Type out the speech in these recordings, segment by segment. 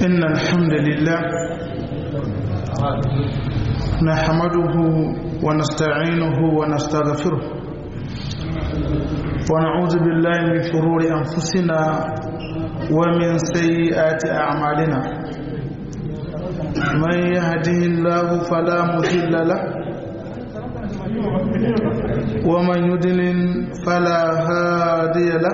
إن الحمد لله نحمده ونستعينه ونستغفره ونعوذ بالله من شرور أنفسنا ومن سيئات أعمالنا من يهده الله فلا مضل له ومن يضلل فلا هادي له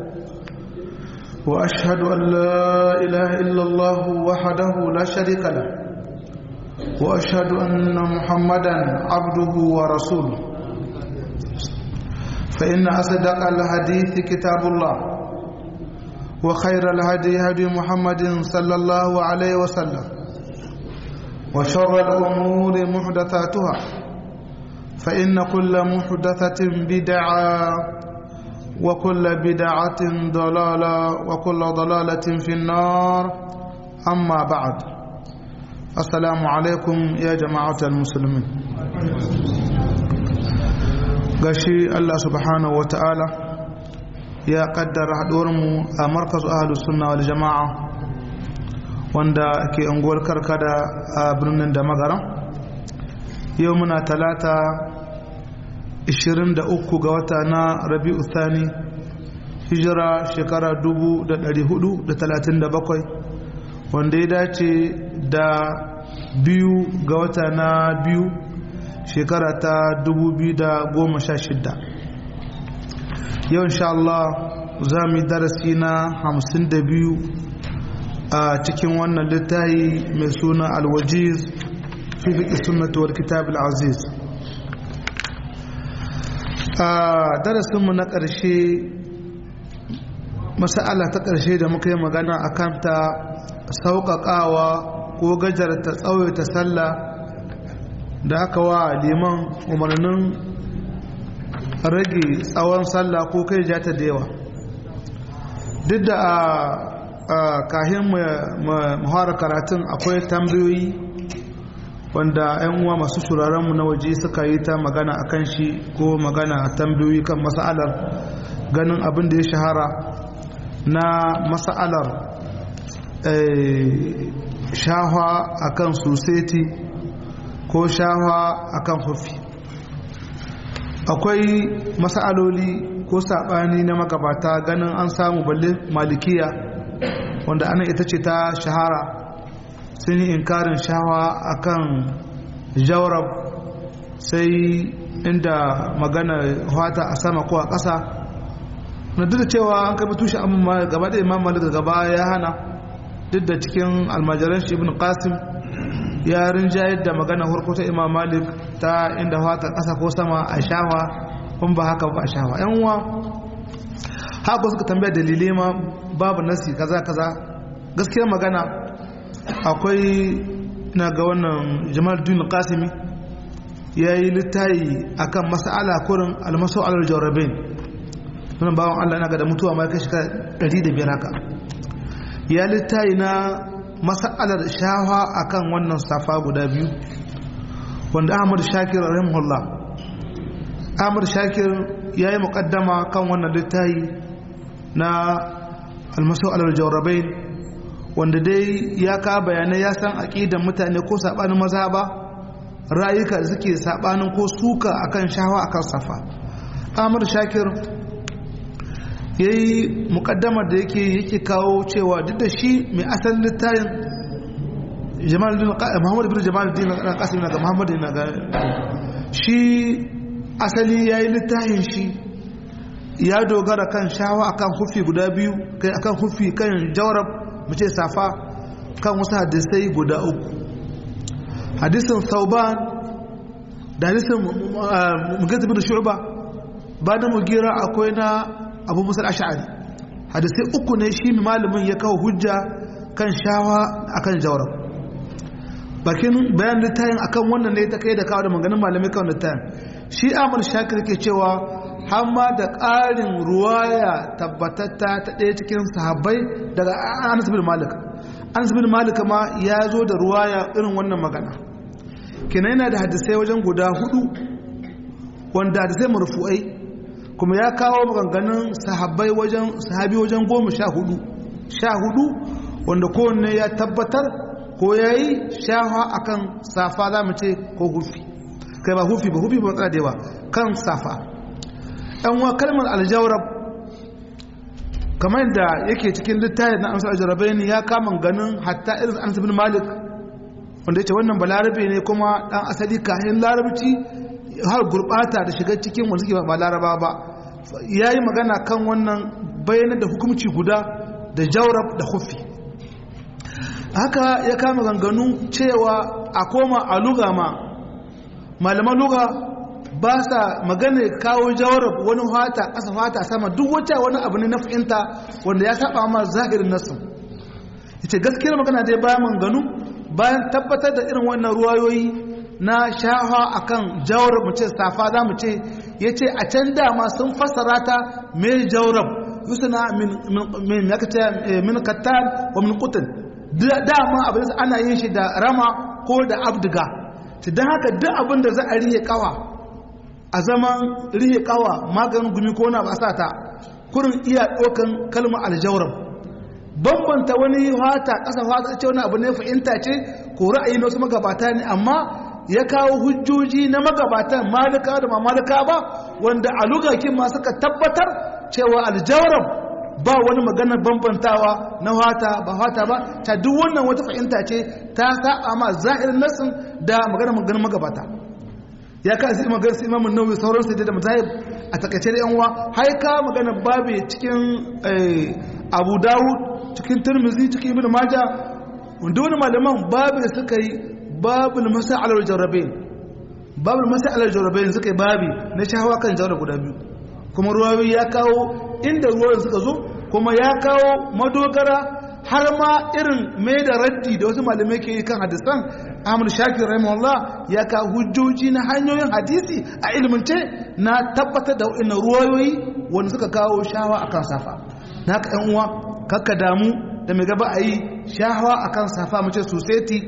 وأشهد أن لا إله إلا الله وحده لا شريك له وأشهد أن محمدا عبده ورسوله فإن أصدق الحديث كتاب الله وخير الهدي هدي محمد صلى الله عليه وسلم وشر الأمور محدثاتها فإن كل محدثة بدعة وكل بدعة ضلالة وكل ضلالة في النار أما بعد السلام عليكم يا جماعة المسلمين gashi Allah subhanahu wa ta'ala ya kaddara haɗuwarmu a markazu ahalus sunna wal jama'a wanda ke unguwar karkada a birnin da magaran yau muna talata 23 ga wata na rabi'u thani hijira shekara 437 wanda ya dace da biyu ga wata na biyu shekara ta 2016 yau insha Allah za mu yi darasi na 52 a cikin wannan littafi mai suna alwajiz fi fiƙi sunnatuwar kitab al-aziz a darasinmu na ƙarshe masala ta ƙarshe da muka yi magana a kanta sauƙaƙawa ko gajarta tsawaita sallah da aka wa liman umarnin rage tsawon sallah ko kai ja ta da yawa duk da a kahin muhara karatun akwai tambayoyi wanda 'yan uwa masu mu na waje suka yi ta magana a kan shi ko magana a tambayoyi kan mas'alar ganin abin da ya shahara na mas'alar shahwa a kan soseti ko shahwa a kan hufi akwai mas'aloli ko saɓani na magabata ganin an samu balle malikiya wanda ana ita ce ta shahara sun yi inkarin shawa akan jawrab sai inda magana hata a sama ko a ƙasa na duk da cewa an kai tushe amma gaba da imam malik gaba ya hana duk da cikin almajiran shi ibn qasim ya rinjayar da magana harko ta imam malik ta inda hata ƙasa ko sama a shawa kun ba haka ba a shawa yan uwa haka suka tambaya dalilai ma babu nasi kaza kaza gaskiyar magana akwai na ga wannan jamal dun qasimi ya yi littayi akan mas'ala kurin almasu alal jawrabin wannan bawan Allah na ga da mutuwa ma kai shekara 105 haka ya littayi na mas'alar shawa akan wannan safa guda biyu wanda Ahmad Shakir rahimahullah Ahmad Shakir ya yi muqaddama kan wannan littayi na almasu alal jawrabin wanda dai ya ka bayanai ya san aƙidan mutane ko saɓanin maza ba rayuka da suke saɓanin ko suka akan shawa akan safa amur shakir ya yi muƙaddamar da yake yake kawo cewa duk da shi mai asalin littayin muhammadu bin jamal din na ƙasar na ga muhammadu na ga shi asali ya yi littayin shi ya dogara kan shawa akan hufi guda biyu kai akan hufi kan jawarab mace safa kan wasu hadisai guda uku hadisin sauban da hadisin mugazi bin shu'ba ba da mugira akwai na abu musar ash'ari hadisai uku ne shi malamin ya kawo hujja kan shawa akan jawrab bakin bayan littayin akan wannan ne ta kai da kawo da maganin malamai kan littayin shi amal shakir ke cewa hamma da ƙarin ruwaya tabbatatta ta ɗaya cikin sahabbai daga anas bin malik anas bin malik ma ya zo da ruwaya irin wannan magana kenan yana da hadisai wajen guda hudu wanda hadisai marfu'ai kuma ya kawo maganganun sahabbai wajen sahabi wajen goma sha hudu sha hudu wanda kowanne ya tabbatar ko ya yi shafa akan safa za mu ce ko hufi kai ba hufi ba hufi ba matsala da yawa kan safa ɗan wa kalmar aljawrab kamar da yake cikin littafin na amsar aljarabai ne ya kama ganin hatta irin anas bin malik wanda yace wannan balarabe ne kuma dan asali kayan larabci har gurbata da shiga cikin wanda suke ba laraba ba yayi magana kan wannan bayyana da hukunci guda da jawrab da hufi haka ya kama ganganu cewa a koma a luga ma malaman luga ba sa magana kawo jawarab wani fata ƙasa fata sama duk wata wani abu ne na fahimta wanda ya saba ma zahirin nasu yace gaskiyar magana dai bayan manganu bayan tabbatar da irin wannan ruwayoyi na shafa akan jawarab mu ce safa za mu ce yace a can dama sun fassara ta mai jawarab yusuna min min yakata min kattan wa min qutn dama abin ana yin shi da rama ko da abdiga don haka duk abin da za a rihe kawa a zaman rihe kawa maganin gumi ko na ba sa ta kurin iya ɗaukan kalmar aljawar bambanta wani wata ƙasa wata ce wani abu ne fahimta ce ko ra'ayi na wasu magabata ne amma ya kawo hujjoji na magabatan malika da ma malika ba wanda a lugakin ma suka tabbatar cewa aljawar ba wani maganar bambantawa na wata ba wata ba ta duk wannan wata fahimta ce ta saba ma zahirin nasin da maganar maganar magabata ya ka sai maganar sai imamun nawawi sauran sai da mazahib a takaice da yanwa haika maganar babu cikin abu dawud cikin turmizi cikin ibn maja wanda wani malaman babu da suka yi babu masa'alar jarrabain babu masa'alar jarrabain suka yi babi na shahawa kan jarraba guda biyu kuma ruwayoyi ya kawo inda ruwan suka zo kuma ya kawo madogara har ma irin mai da raddi da wasu malamai ke yi kan hadisan ahmad shakir rahimahullah ya kawo hujjoji na hanyoyin hadisi a ilmince na tabbatar da wa'annan ruwayoyi wanda suka kawo shawa akan safa na haka yan uwa kakka damu da mai gaba a yi shawa akan safa mace sosai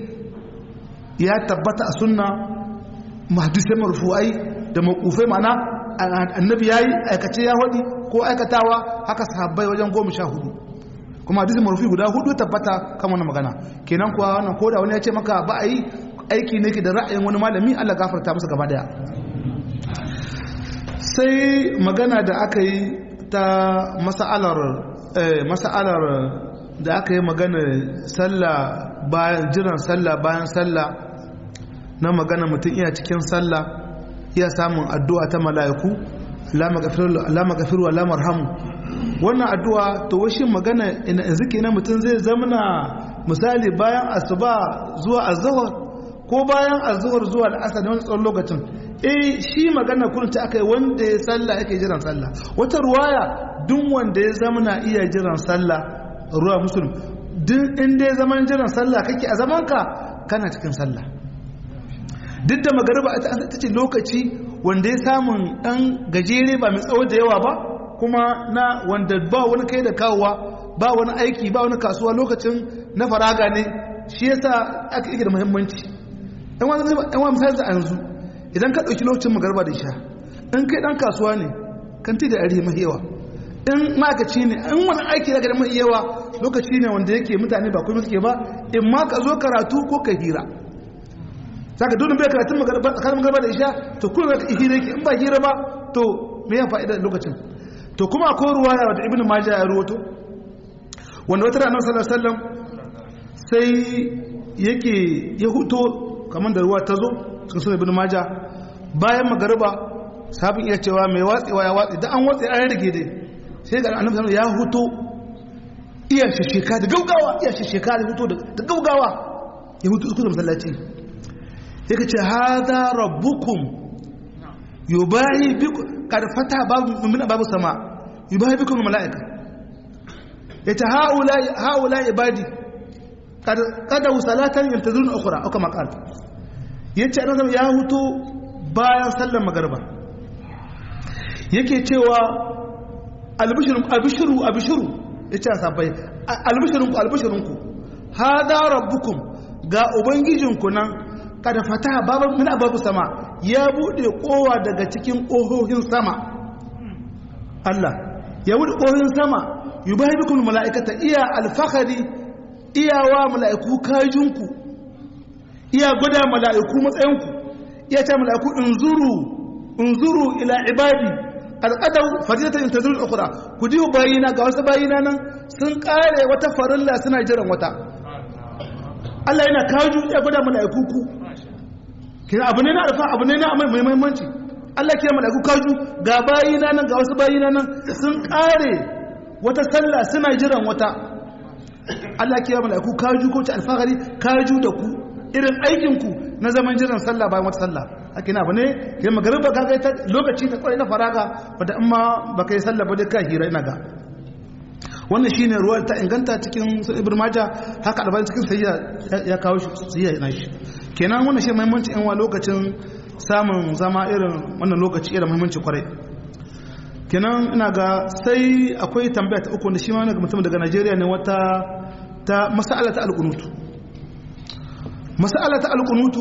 ya tabbata a sunna mahdisai marfu'ai da makufai mana annabi ya yi aikace ya haɗi ko aikatawa haka sahabbai wajen goma sha hudu kuma hadisi marufi guda hudu tabbata kan wannan magana kenan kuwa wannan ko da wani ya ce maka ba a yi aiki ne ke da ra'ayin wani malami Allah gafarta musu gaba daya sai magana da aka yi ta mas'alar mas'alar da aka yi magana sallah bayan jiran sallah bayan sallah na magana mutum iya cikin sallah iya samun addu'a ta mala'iku la magafiru wa la marhamu wannan addu'a to washe magana ina zike na mutum zai zamana misali bayan asuba zuwa azhar ko bayan azhar zuwa al'asar da wani tsawon lokacin eh shi magana kullum ta akai wanda ya sallah yake jiran sallah wata ruwaya duk wanda ya zamana iya jiran sallah ruwa musulun duk inda ya zaman jiran sallah kake a zamanka kana cikin sallah duk da magariba ita ce lokaci wanda ya samun ɗan gajere ba mai tsawo da yawa ba kuma na wanda ba wani kai da kawowa ba wani aiki ba wani kasuwa lokacin na faraga ne shi yasa aka ike da muhimmanci ɗan wani misali a yanzu idan ka ɗauki lokacin magariba da isha in kai ɗan kasuwa ne kan ti da arihi mahi yawa in ma'aikaci ne in wani aiki daga da mahi yawa lokaci ne wanda yake mutane ba kuma suke ba in ma ka zo karatu ko ka hira saka dole bai karatun tsakanin magarba da isha to kuma ka hira yake in ba hira ba to me ya fa'ida lokacin to kuma akwai ruwaya da ibnu majah ya ruwato wanda wata ranar sallallahu alaihi wasallam sai yake ya huto kamar da ruwa ta zo cikin sunan ibnu majah bayan magariba sabin iya cewa mai watsewa ya watse da an watse an rage dai sai ga annabi sallallahu ya huto iya shisheka da gaugawa iya shisheka da huto da gaugawa ya huto su da masallaci yake ce hada rabbukum yubahi bikum kad fata babu min babu sama yubahi bikum malaika yace haula haula ibadi kad kada salatan yantazurun ukhra aka maqal yace annabi ya huto bayan sallar magriba yake cewa albishirun albishiru albishiru yace sabai albishirunku albishirunku hada rabbukum ga ubangijinku nan kada fataha babu min babu sama ya bude kowa daga cikin kohohin sama Allah ya bude kohohin sama yubahibukum malaikata iya alfakhari iyawa mala'iku kajinku iya gwada mala'iku matsayinku iya ce mala'iku inzuru inzuru ila ibadi al'adau fadilatan intazuru al-ukhra ku ji bayina ga wasu bayina nan sun kare wata farilla suna jiran wata Allah yana kaju ya gwada mala'iku ku kina abu ne na alfa abu ne na mai muhimmanci Allah ke mala'iku kaju ga bayina nan ga wasu bayina nan sun kare wata sallah suna jiran wata Allah ke mala'iku kaju ko ta alfahari kaju da ku irin aikin ku na zaman jiran sallah bayan wata sallah haka na abu ne ke magariba ka ga lokaci ta kwarai na faraga wanda amma baka yi sallah ba dai ka hira ina ga wannan shine ruwa ta inganta cikin ibn majah haka albani cikin sayya ya kawo shi sayya na shi kenan wannan shi muhimmanci yan wa lokacin samun zama irin wannan lokaci irin muhimmanci kwarai kenan ina ga sai akwai tambaya ta uku da shi ma wani mutum daga Najeriya ne wata ta mas'ala ta alqunutu mas'ala ta alqunutu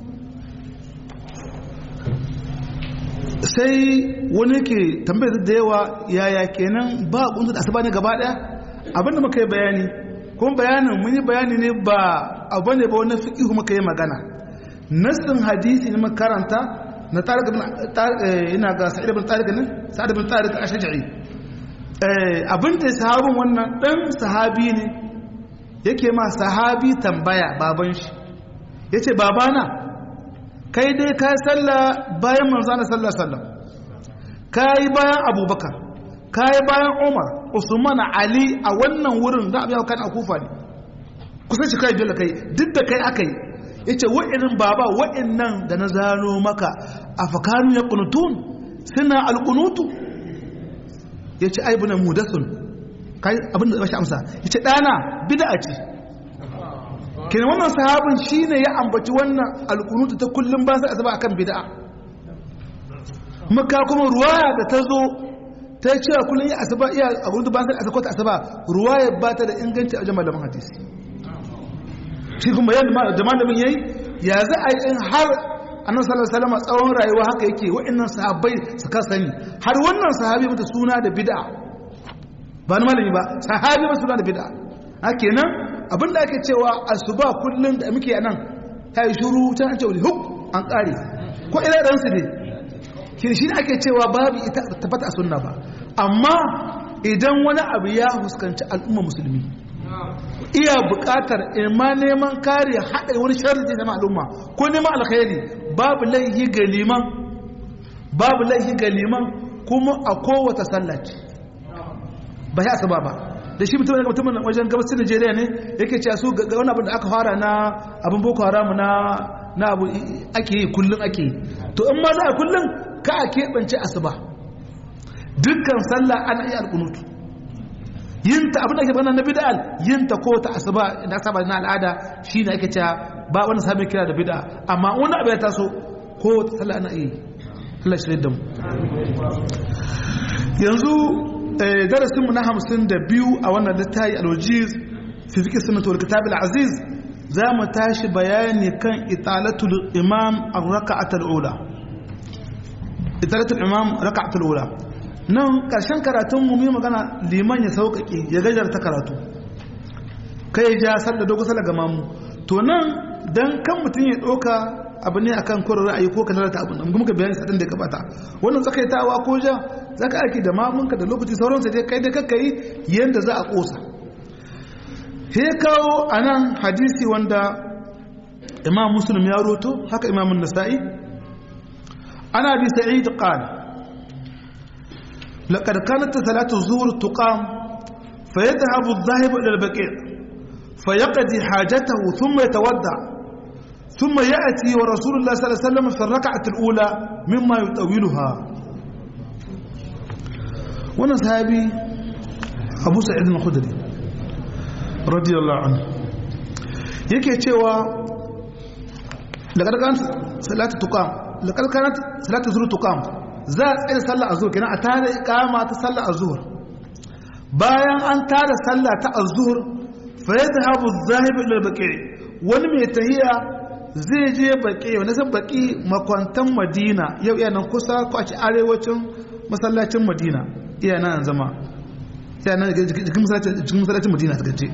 sai wani ke tambayar da yawa yaya kenan ba kuntu da asaba ne gaba daya abinda muka yi bayani kuma bayanin mun yi bayani ne ba abu ne ba wani fiqh muka yi magana nassin hadisi ne makaranta na tariq ibn ina ga sa'id ibn tariq ne sa'id ibn tariq ashja'i eh abinda sahabin wannan dan sahabi ne yake ma sahabi tambaya baban shi yace babana kai dai ka salla bayan manzana sallar sallam ka yi bayan abubakar ka yi bayan umar usman ali a wannan wurin za a biya kan a kufa ne kusan shi kai dole kai duk da kai aka yi ya ce wa'irin baba wa'innan da na zano maka a fakanu ya kunutun suna alkunutu ya ce aibu na mudasun abinda da bashi amsa ya ce ɗana bida ce kenan wannan sahabin shine ya ambaci wannan alkunutu ta kullum ba sai asaba akan bid'a maka kuma ruwaya da ta zo ta ce kullum ya asaba iya alkunutu ba sai asaba ta asaba ruwaya ba ta da inganci a jama'a malaman hadisi shi kuma yadda da malamin yayi ya za a yi in har annabi sallallahu alaihi wasallam tsawon rayuwa haka yake wa'annan sahabbai su ka sani har wannan sahabi mata suna da bid'a ba na malami ba sahabi ba suna da bid'a kenan abinda ake cewa asuba kullum da muke nan ta yi shuru ta an ce wani huk an ƙare ko ina ɗansu ne shi shi ake cewa babu ita tabbata a sunna ba amma idan wani abu ya huskanci al'umma musulmi iya buƙatar ima neman kare haɗa wani sharri da zama al'umma ko neman alkhairi babu laihi ga liman babu laihi ga liman kuma a kowace sallaci ba ya asuba ba da shi mutum daga mutumin wajen gabas Najeriya ne yake cewa su ga wani abin da aka fara na abin boko haram na na abu ake yi kullun ake yi to in ma za a kullun ka a keɓance asuba dukkan sallah ana iya alƙunutu yin ta abin da ake magana na bid'al yin ta ko ta asuba da asuba na al'ada shine ake cewa ba wani sabon kira da bid'a amma wani abu ya taso ko ta sallah ana iya Allah shi da mu yanzu darasinmu na hamsin da biyu a wannan littafi alwajiz fi fiƙi sunnatu wal kitab aziz za mu tashi bayani kan italatul imam a raka'atul ula italatul imam raka'atul ula nan ƙarshen karatun mu yi magana liman ya sauƙaƙe ya gajarta karatu kai ja sallar dogo sallar ga mamu to nan dan kan mutum ya ɗauka abu ne akan kurin ra'ayi ko kanar ta abu nan muka bayani sadin da ya gabata wannan tsakaitawa ko ja zaka aiki da mamunka da lokaci sauran sai dai kai da kakka yi yanda za a kosa he kawo anan hadisi wanda imam muslim ya roto haka imam an-nasa'i ana bi sa'id qala laqad kanat salatu zuhr tuqam فيذهب الذاهب إلى البقيع فيقضي حاجته ثم يتودع ثم يأتي ورسول الله صلى الله عليه وسلم في الركعة الأولى مما يطولها وانا صحابي أبو سعيد الخدري رضي الله عنه yake cewa daga daga salatu tuqam daga kanat salatu zuhr tuqam za a tsaya sallar azhur kenan a tare iqama ta sallar azhur bayan an tare sallah ta azhur fa yadhhabu adh-dhahib ila al-baqi wani mai tahiya zai je baƙi wani zan baƙi makwantan madina yau iya nan kusa ko a ci arewacin masallacin madina iya nan zama iya nan jikin masallacin madina ta gaje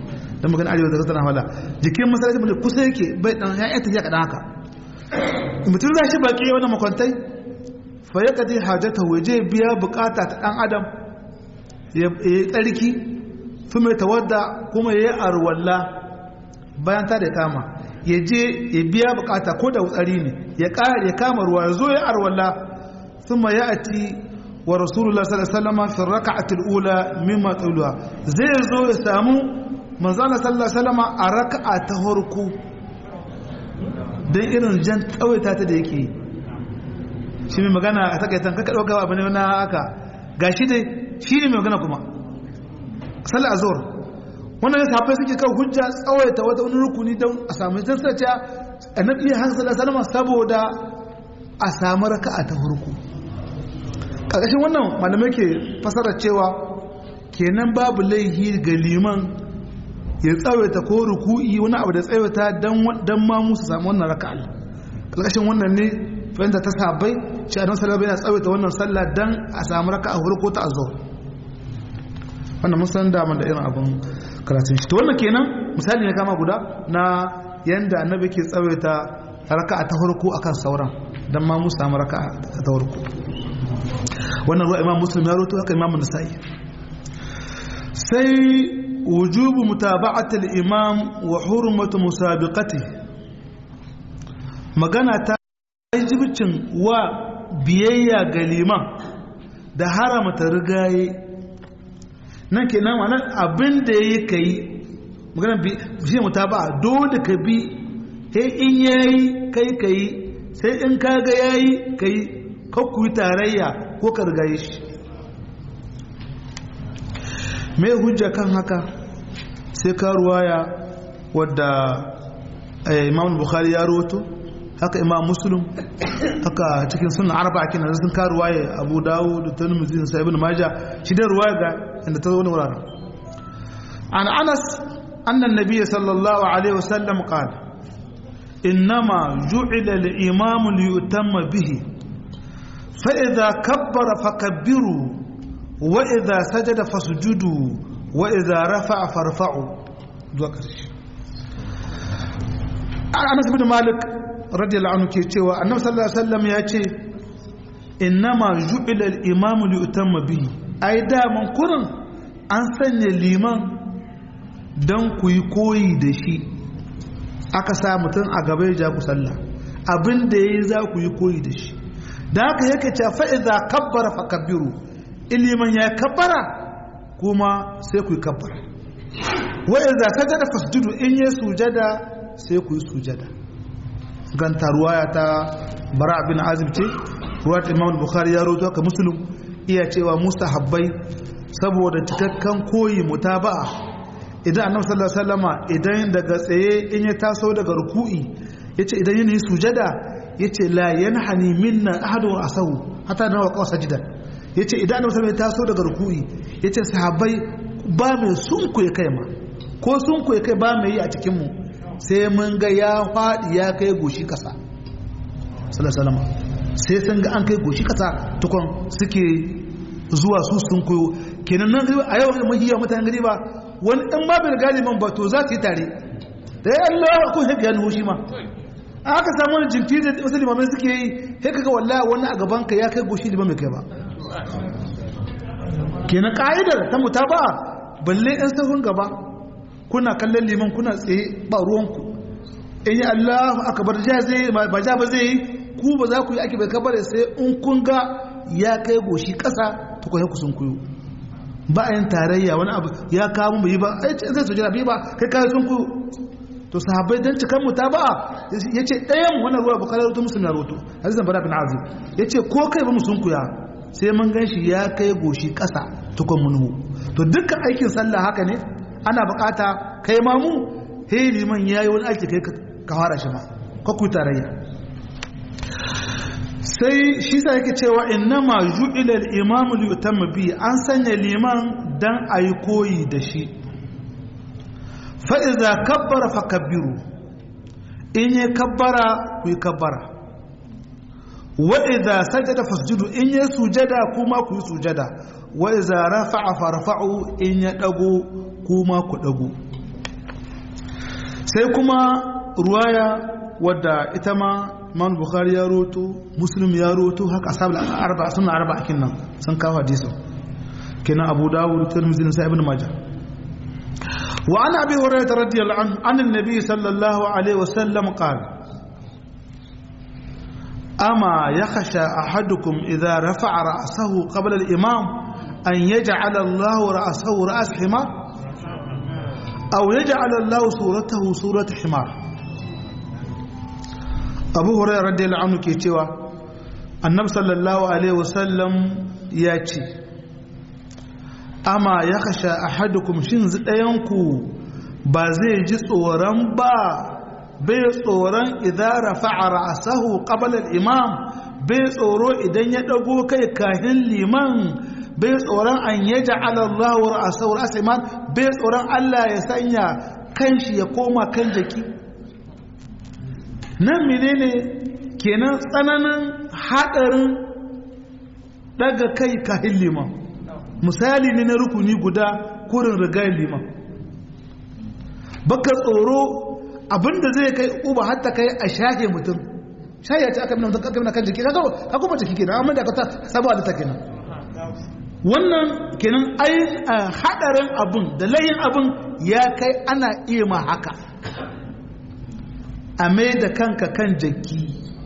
dan magana arewa da tana wala jikin masallaci mun kusa yake bai dan ya tafiya kadan haka mutum za shi baki wannan makwantai fa ya kadi hajata waje biya bukata ta dan adam ya tsarki fi mai tawadda kuma ya yi arwalla bayan ta da kama ya je ya biya bukata ko da wutsari ne ya ya kama ruwa ya zo ya arwalla thumma ya'ti wa rasulullah sallallahu alaihi wasallam fi rak'atil ula mimma tulwa zai zo ya samu manzana sallallahu alaihi wasallam a raka'a ta farko dan irin jan tsawaita ta da yake shi mai magana a takaitan kaka dauka abu ne na haka gashi dai shi ne mai magana kuma sallar azhar wannan ne sahabbai suke kan hujja tsawaita wata wani rukuni don a samu dan sace annabi ya hansa sallallahu alaihi saboda a samu raka'a ta farko karkashin wannan malamai ke fasara cewa kenan babu laihi ga liman ya tsawaita ko ruku'i wani abu da tsawaita dan ma musu samu wannan raka'a karkashin wannan ne fahimta ta sahabbai shi annabi sallallahu alaihi tsawaita wannan sallah dan a samu raka'a farko ta azhar wannan mun san daman da irin abin karatun shi to wannan kenan misali ne kama guda na yanda annabi ke tsawaita raka'a ta farko akan sauran dan ma mu samu raka'a ta farko wannan ruwa imam muslim ya rawaito haka imam nasa'i sai wujubu mutaba'ati al-imam wa hurmatu musabiqati magana ta wajibcin wa biyayya ga liman da haramta rigaye nan ke nan wannan abin da ya ka yi magana shi mu ta ba dole ka bi sai in yayi kai ka yi sai in ka ga yayi ka yi kakku yi tarayya ko ka rigaye shi mai hujja kan haka sai ka ruwaya wadda imam bukhari ya roto haka imam muslim haka cikin sunan arba kina sun ka ruwaya abu dawo da tirmidhi da ibn majah shi da ruwaya ga inda ta zo wani wuraren an anas annan nabiy sallallahu alaihi wasallam qala innama ju'ila al-imam li yutamma bihi fa idha kabbara fakabbiru wa idha sajada fasjudu wa idha rafa'a farfa'u zuwa karshe Anas bin Malik radiyallahu anhu ke cewa Annabi sallallahu alaihi wasallam ya ce innama ju'ila al-imam li yutamma bihi ai da man kurin an sanya liman dan ku yi koyi da shi aka sa mutum a gaba ya ja ku sallah abin da yayi za ku yi koyi da shi da haka yake cewa fa idza kabbara fakabbiru iliman ya kabbara kuma sai ku yi kabbara wa idza sajada fasjudu in ya sujada sai ku yi sujada ganta ruwaya ta bara bin azib ce ruwayat imam bukhari ya rawaito ka muslim iya cewa mustahabbai saboda cikakken koyi mutaba'a idan annabi sallallahu alaihi wasallama idan daga tsaye in ya taso daga ruku'i yace idan yana sujada yace la yanhani minna ahadun asahu hatta na waqa sajidan yace idan annabi sallallahu alaihi taso daga ruku'i yace sahabbai ba mai sunku ya kai ma ko sunku ya kai ba mai yi a cikin mu sai mun ga ya fadi ya kai goshi kasa sallallahu alaihi sai sun ga an kai goshi kasa tukun suke zuwa su sun koyo kenan nan a yau da mahiya mutanen gari ba wani dan ba bai galiban ba to za su yi tare da ya Allah ko haka ya nuhu shi ma aka samu wani jinkiri da wasu limamai suke yi sai kaga wallahi wani a gaban ka ya kai goshi liman mai kai ba kenan ka'idar ta mutaba balle ɗan sahun gaba kuna kallon liman kuna tsaye ba ruwanku in yi Allah aka bar ja zai ba ja ba zai yi ku ba za ku yi ake bai kabare sai in kun ga ya kai goshi ƙasa ta kwaye ku sun kuyo ba a yin tarayya wani abu ya kawo mu yi ba zai sojira bi ba kai kayan sun kuyo to sahabbai dan cikan mu ta ba yace ɗayan wannan ruwa bukari rutu musulmi rutu hadisan bara bin azib yace ko kai ba mu sun kuya sai mun ganshi ya kai goshi ƙasa tukun munhu to dukkan aikin sallah haka ne ana bukata kai ma mu he liman yayi wani aiki kai ka fara shi ma ka ku tarayya sai shi sa yake cewa innama ju'ila al-imam li yutamma bi an sanya liman dan ayi koyi da shi fa'iza kabbara fa kabbiru in yi kabbara ku yi kabbara wa'iza sajada fasjudu in yi sujada kuma ku yi sujada wa'iza rafa'a farfa'u in ya ɗago kuma ku ɗago sai kuma ruwaya wadda ita ma man bukhari ya roto muslim ya roto haka ashabul arba sunna arba akin nan sun kawo hadisin kenan abu dawud tirmidhi sai ibn majah wa ana abi hurairah radiyallahu anhu an annabi sallallahu alaihi wasallam qala ama yakhsha ahadukum idha rafa'a ra'sahu qabla al-imam an yaj'ala Allah ra'sahu ra's himar aw yaj'ala Allah suratahu surat himar abu hurairah radiyallahu anhu ke cewa annabi sallallahu alaihi wasallam ya ce amma ya kasha ahadukum shin ɗayanku ba zai ji tsoron ba bai tsoron idan rafa'a ra'sahu qabla al-imam bai tsoro idan ya dago kai kahin liman bai tsoron an yaj'ala Allah ra'sahu ra'sa iman bai tsoron Allah ya sanya kanshi ya koma kan jaki nan menene kenan tsananin hadarin daga kai kahin liman misali ne na rukuni guda kurin rigayen liman baka tsoro abinda zai kai uba hatta kai a shahe mutum shahe ta aka minanta aka kan jiki ka kuma jiki kenan amma da ka sabu da ta kenan wannan kenan ai hadarin abun da layin abun ya kai ana iya ma haka a mai da kanka kan jaki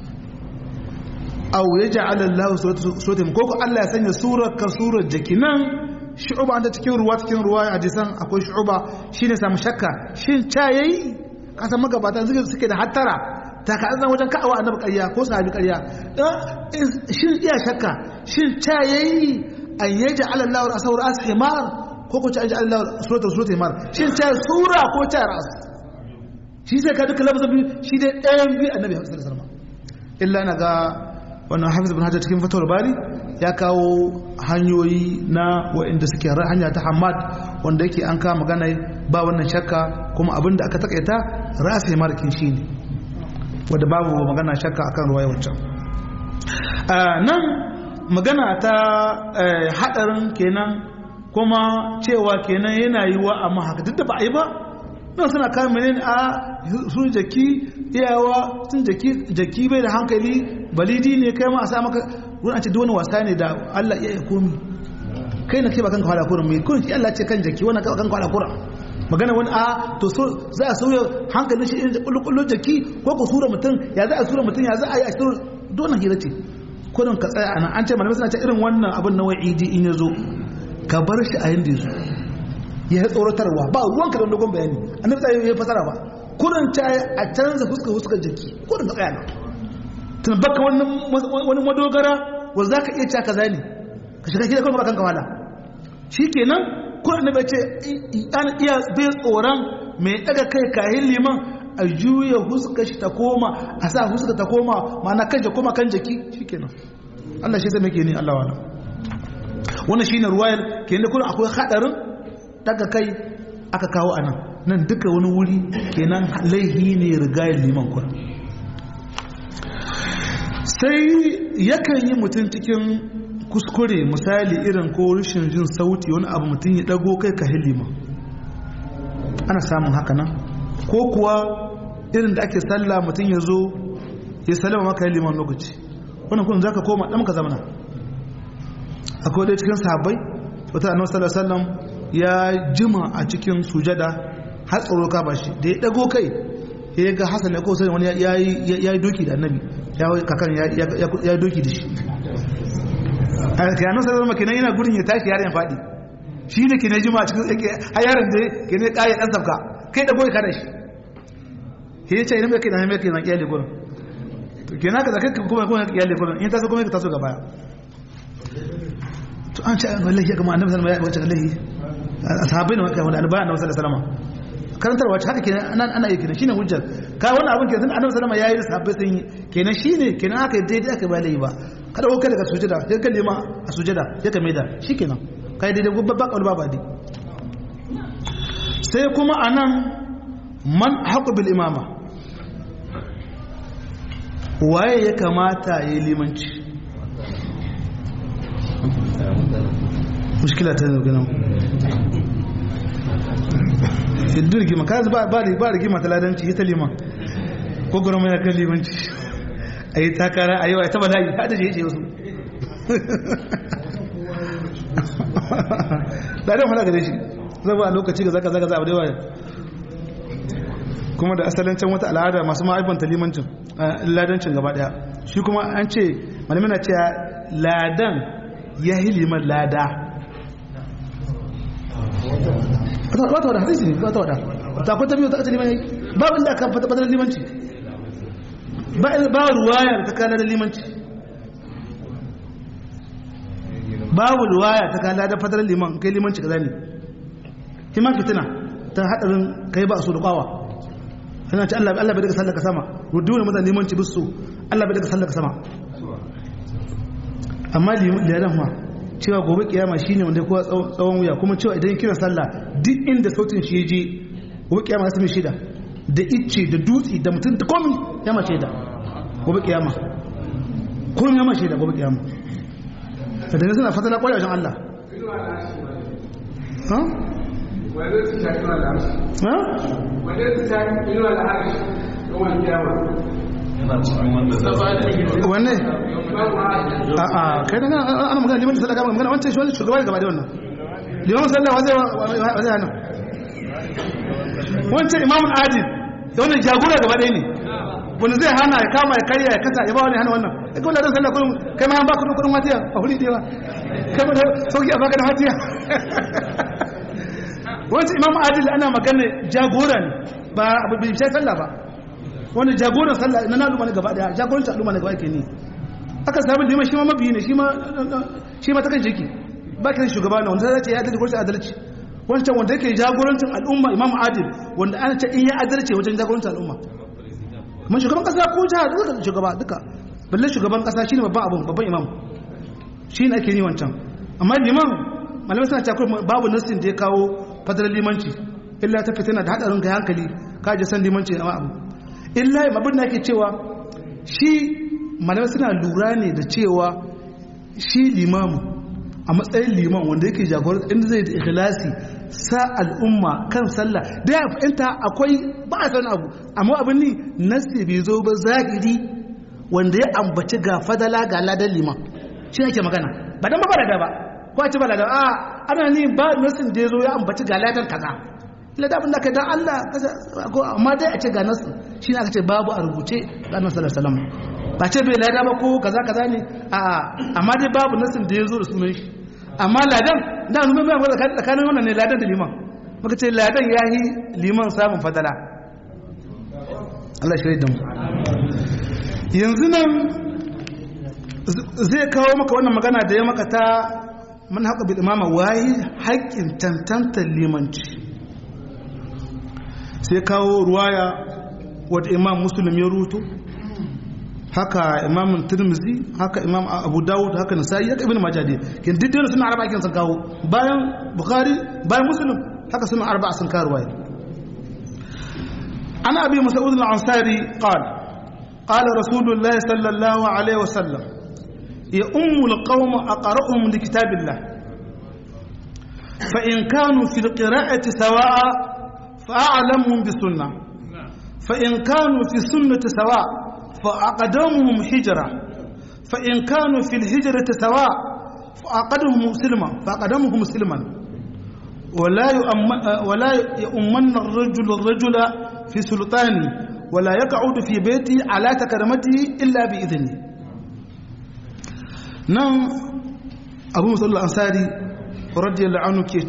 aw yaj'al Allah suratum ko ko Allah ya sanya surar ka surar jaki nan shu'uba anta cikin ruwa cikin ruwa hadisan akwai shu'uba shine samu shakka shin cha yayi kasa magabatan zuke suke da hattara ta ka azan wajen ka'awa annabi ƙarya ko sahabi ƙarya shin iya shakka shin cha yayi an yaj'al Allah rasawar ashimar ko ko cha yaj'al Allah suratul suratul himar shin cha sura ko cha ras shi sai ka duka lafazin shi dai ɗayan biyu annabi sallallahu alaihi wasallam illa na ga wannan hafiz bin hajjar cikin fatawar bari ya kawo hanyoyi na waɗanda suke hanya ta hamad wanda yake an kama magana ba wannan shakka kuma abin da aka takaita rasa markin shi ne wadda babu magana shakka akan ruwaya wancan nan magana ta haɗarin kenan kuma cewa kenan yana yi wa amma haka duk da ba a yi ba nan suna kawo menene a sun jaki iyawa sun jaki bai da hankali balidi ne kai ma a sa maka ruwan a ce wani wasa ne da Allah iya ya komi kai na kai ba kanka hada kurin mai kurin shi Allah ce kan jaki wannan kanka hada kurin magana wani a to so za a sauya hankalin shi irin kullu jaki ko ku sura mutum ya za a sura mutum ya za a yi a sura dole hira ce kurin ka tsaya anan an ce malamai suna ce irin wannan abin na wa'idi in ya zo ka bar shi a yanda ya zo ya yi tsoratarwa ba ruwan ka da dogon bayani annabi tsaye ya fasara ba kurin ta a canza fuskar fuskar jiki kurin ka tsaya nan tun baka wani madogara wanda za ka iya caka zane ka shiga gida kuma kanka wala shi kenan kurin na bace an iya bai tsoron mai daga kai kayan liman a juya huska shi ta koma a sa huska ta koma mana kan ta koma kan jaki shi kenan Allah shi zai mai ne Allah wala wannan shi ne ruwayar kenan da kurin akwai hadarin daga kai aka kawo anan nan duka wani wuri kenan laihi ne rigayar liman kurin sai yakan yi mutum cikin kuskure misali irin ko rashin jin sauti wani abu mutum ya dago kai ka hilima ana samun haka nan ko kuwa irin da ake sallah mutum ya zo ya salama maka hiliman lokaci wannan kun za ka koma ɗan ka zamana akwai ɗaya cikin sahabbai wata annabi sallallahu alaihi ya jima a cikin sujada har tsoro ka bashi da ya dago kai ya ga hasan ya ko sai wani ya yi doki da annabi kakan ya doki da shi a yanar sarar makinan yana gudun ya tashi yaren faɗi shi ne ke na jima cikin tsake a yaren da ke ne ƙaye ɗan safka kai da goyi kada shi ke yi ce idan mai kai na mai kai na ƙiyar gurin to ke na ka zaka kuma kuma ƙiyar gurin in taso kuma ka taso gaba to an ce an wallahi ya gama annabi sallallahu alaihi wasallam ya wallahi sahabbai ne maka wanda annabi sallallahu alaihi wasallam karantarwa ce haka kenan ana ana yi kenan shine hujjar ka wannan abin kenan annabi sallama yayi da sahabbai sun yi kenan shine kenan aka daidai aka ba yi ba kada ko kai daga sujada sai ka nema a sujada sai ka maida shikenan kai daidai gubba ba kaul ba di sai kuma anan man haqu bil imama waye ya kamata ya yi limanci mushkila ta zo ganin duk rigima ka ba ba ba rigima ta ladanci ita liman ko gurma ya kan limanci ayi takara ayi wa ta bala'i hada je je wasu ladan fara gare shi zaba a lokaci ga zaka zaka za abu da yawa kuma da asalin can wata al'ada masu ma'aibanta limancin ladancin gaba daya shi kuma an ce malamin na cewa ladan ya yi liman lada ba ta wada hadisi ne ba ta wada ta kwata biyu ta aka liman yayi ba inda aka fata fadar limanci ba ruwaya ta kana da limanci babu ruwaya ta kana da fadar liman kai limanci kaza ne kiman fitina ta hadarin kai ba su da kwawa yana ce Allah Allah bai daga sallaka sama rudu ne mazan limanci bisu Allah bai daga sallaka sama amma liyadan ma cewa gobe kiyama shine wanda kowa tsawon wuya kuma cewa idan kira sallah duk inda sautin shi je gobe kiyama sai mai shida da icce da dutse da mutum da komai ya mace da gobe kiyama komai ya mace da gobe kiyama da dane suna fatala kwaya wajen Allah ha wanda su shafi wa al'amshi ha wanda su shafi inuwa da haka yawan kiyama yana cikin wanda za su wanne babu haka a a kai da ana magana liman da sallah kama magana wancan shi wani shugaba gaba da wannan liman sallah wa zai wa zai hana wancan imamun adil da wannan jagora gaba ɗaya ne wanda zai hana ya kama ya karya ya kasa ya ba wani hana wannan ya kawai ladan sallah kullum kai ma an baka kudin kudin watiya a huli ɗaya ba kai ma da sauki a baka da watiya wancan imamun adil ana magana jagora ne ba abu bai shi sallah ba wani jagoran sallah na al'umma ne gaba daya jagorancin al'umma ne gaba ke ne aka samu liman shi ma mabiyi ne shi ma shi ma ta kan jiki ba ki shugaba ne wanda zai ce ya adalci ko adalci wancan wanda yake jagorancin al'umma imam adil wanda ana ce in ya adalci wajen jagorancin al'umma mun shugaban kasa ko jiha duka shugaba duka balle shugaban kasa shine babban abun babban imam shine ake ni wancan amma liman malamai suna cewa babu nassin da ya kawo fadalar limanci illa ta fitina da hadarin ga hankali ka je san limanci amma abu illa abin da ake cewa shi malamai suna lura ne da cewa shi limamu a matsayin liman wanda yake jagorar inda zai da ikhlasi sa al'umma kan sallah da ya fahimta akwai ba a san abu amma abin ni nasi bai zo ba zahiri wanda ya ambaci ga fadala ga ladan liman shi ake magana ba dan ba da ba ko a ci ba da a ana ni ba nasin da ya zo ya ambaci ga ladan kaza ladabin da ka dan Allah amma dai a ce ga nasu shi ne aka ce babu a rubuce ga annabi sallallahu alaihi wasallam ba ce bai lada ba ko kaza kaza ne a amma dai babu nasin da ya zo da sunan shi amma ladan da nuna bai wanda tsakanin wannan ne ladan da liman muka ce ladan ya yi liman samun fadala Allah shi da mu yanzu nan zai kawo maka wannan magana da ya maka ta man haka bil imama wayi haƙƙin tantantar limanci sai kawo ruwaya wadda imam muslim ya ruto haka imam tirmizi haka imam abu dawud haka nasa'i haka ibn majah dai kin diddin suna arba kin sun kawo bayan bukhari bayan muslim haka suna arba sun kawo ruwaya ana abi mas'ud al-ansari qala qala rasulullah sallallahu alaihi wasallam ya ummu al-qawm aqra'uhum li kitabillah fa in kanu fi al-qira'ati sawa'a فأعلمهم بالسنة فإن كانوا في السنة سواء فأقدمهم حجرة فإن كانوا في الهجرة سواء فأقدمهم مسلما فأقدمهم مسلما ولا يؤمن ولا يؤمن الرجل الرجل في سلطانه ولا يقعد في بيته على تكرمته إلا بإذنه نعم أبو مسعود الأنصاري رضي الله عنه كي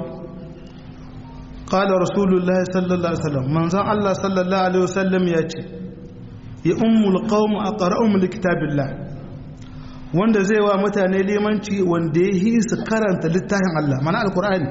قال رسول الله صلى الله عليه وسلم من زان الله صلى الله عليه وسلم ياتي ya ummul qawm aqra'uhum likitabillah wanda zai wa mutane limanci wanda ya yi su karanta littafin Allah mana alqur'ani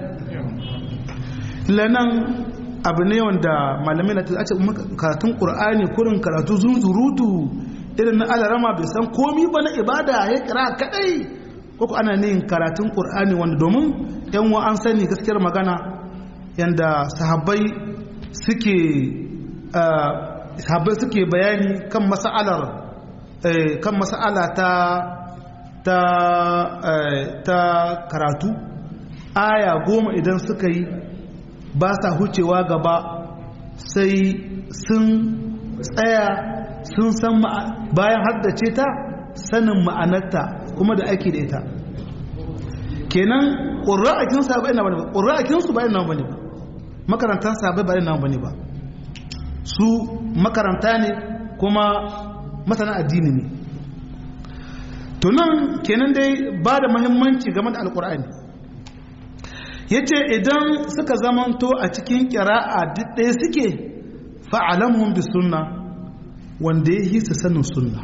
lanan abu ne wanda malamai na ta ce karatun qur'ani kurin karatu zunzurutu irin na alarama bai san komi ba na ibada ya kira kadai ko ana ne karatun qur'ani wanda domin yan wa an sani gaskiyar magana yanda sahabbai suke sahabbai suke bayani kan mas'alar kan mas'ala ta ta ta karatu aya goma idan suka yi ba sa hucewa gaba sai sun tsaya sun san bayan haddace ta sanin ma'anarta kuma da ake da ita kenan ƙura'akin sabai na bane ba ƙura'akin su bayan nan bane ba makarantar sabai bayan nan bane ba su makaranta ne kuma masana addini ne to nan kenan dai ba da muhimmanci game da alƙur'ani ya ce idan suka zamanto a cikin ƙira'a duk ɗaya suke fa'alamun bi sunna wanda ya yi su sanin sunna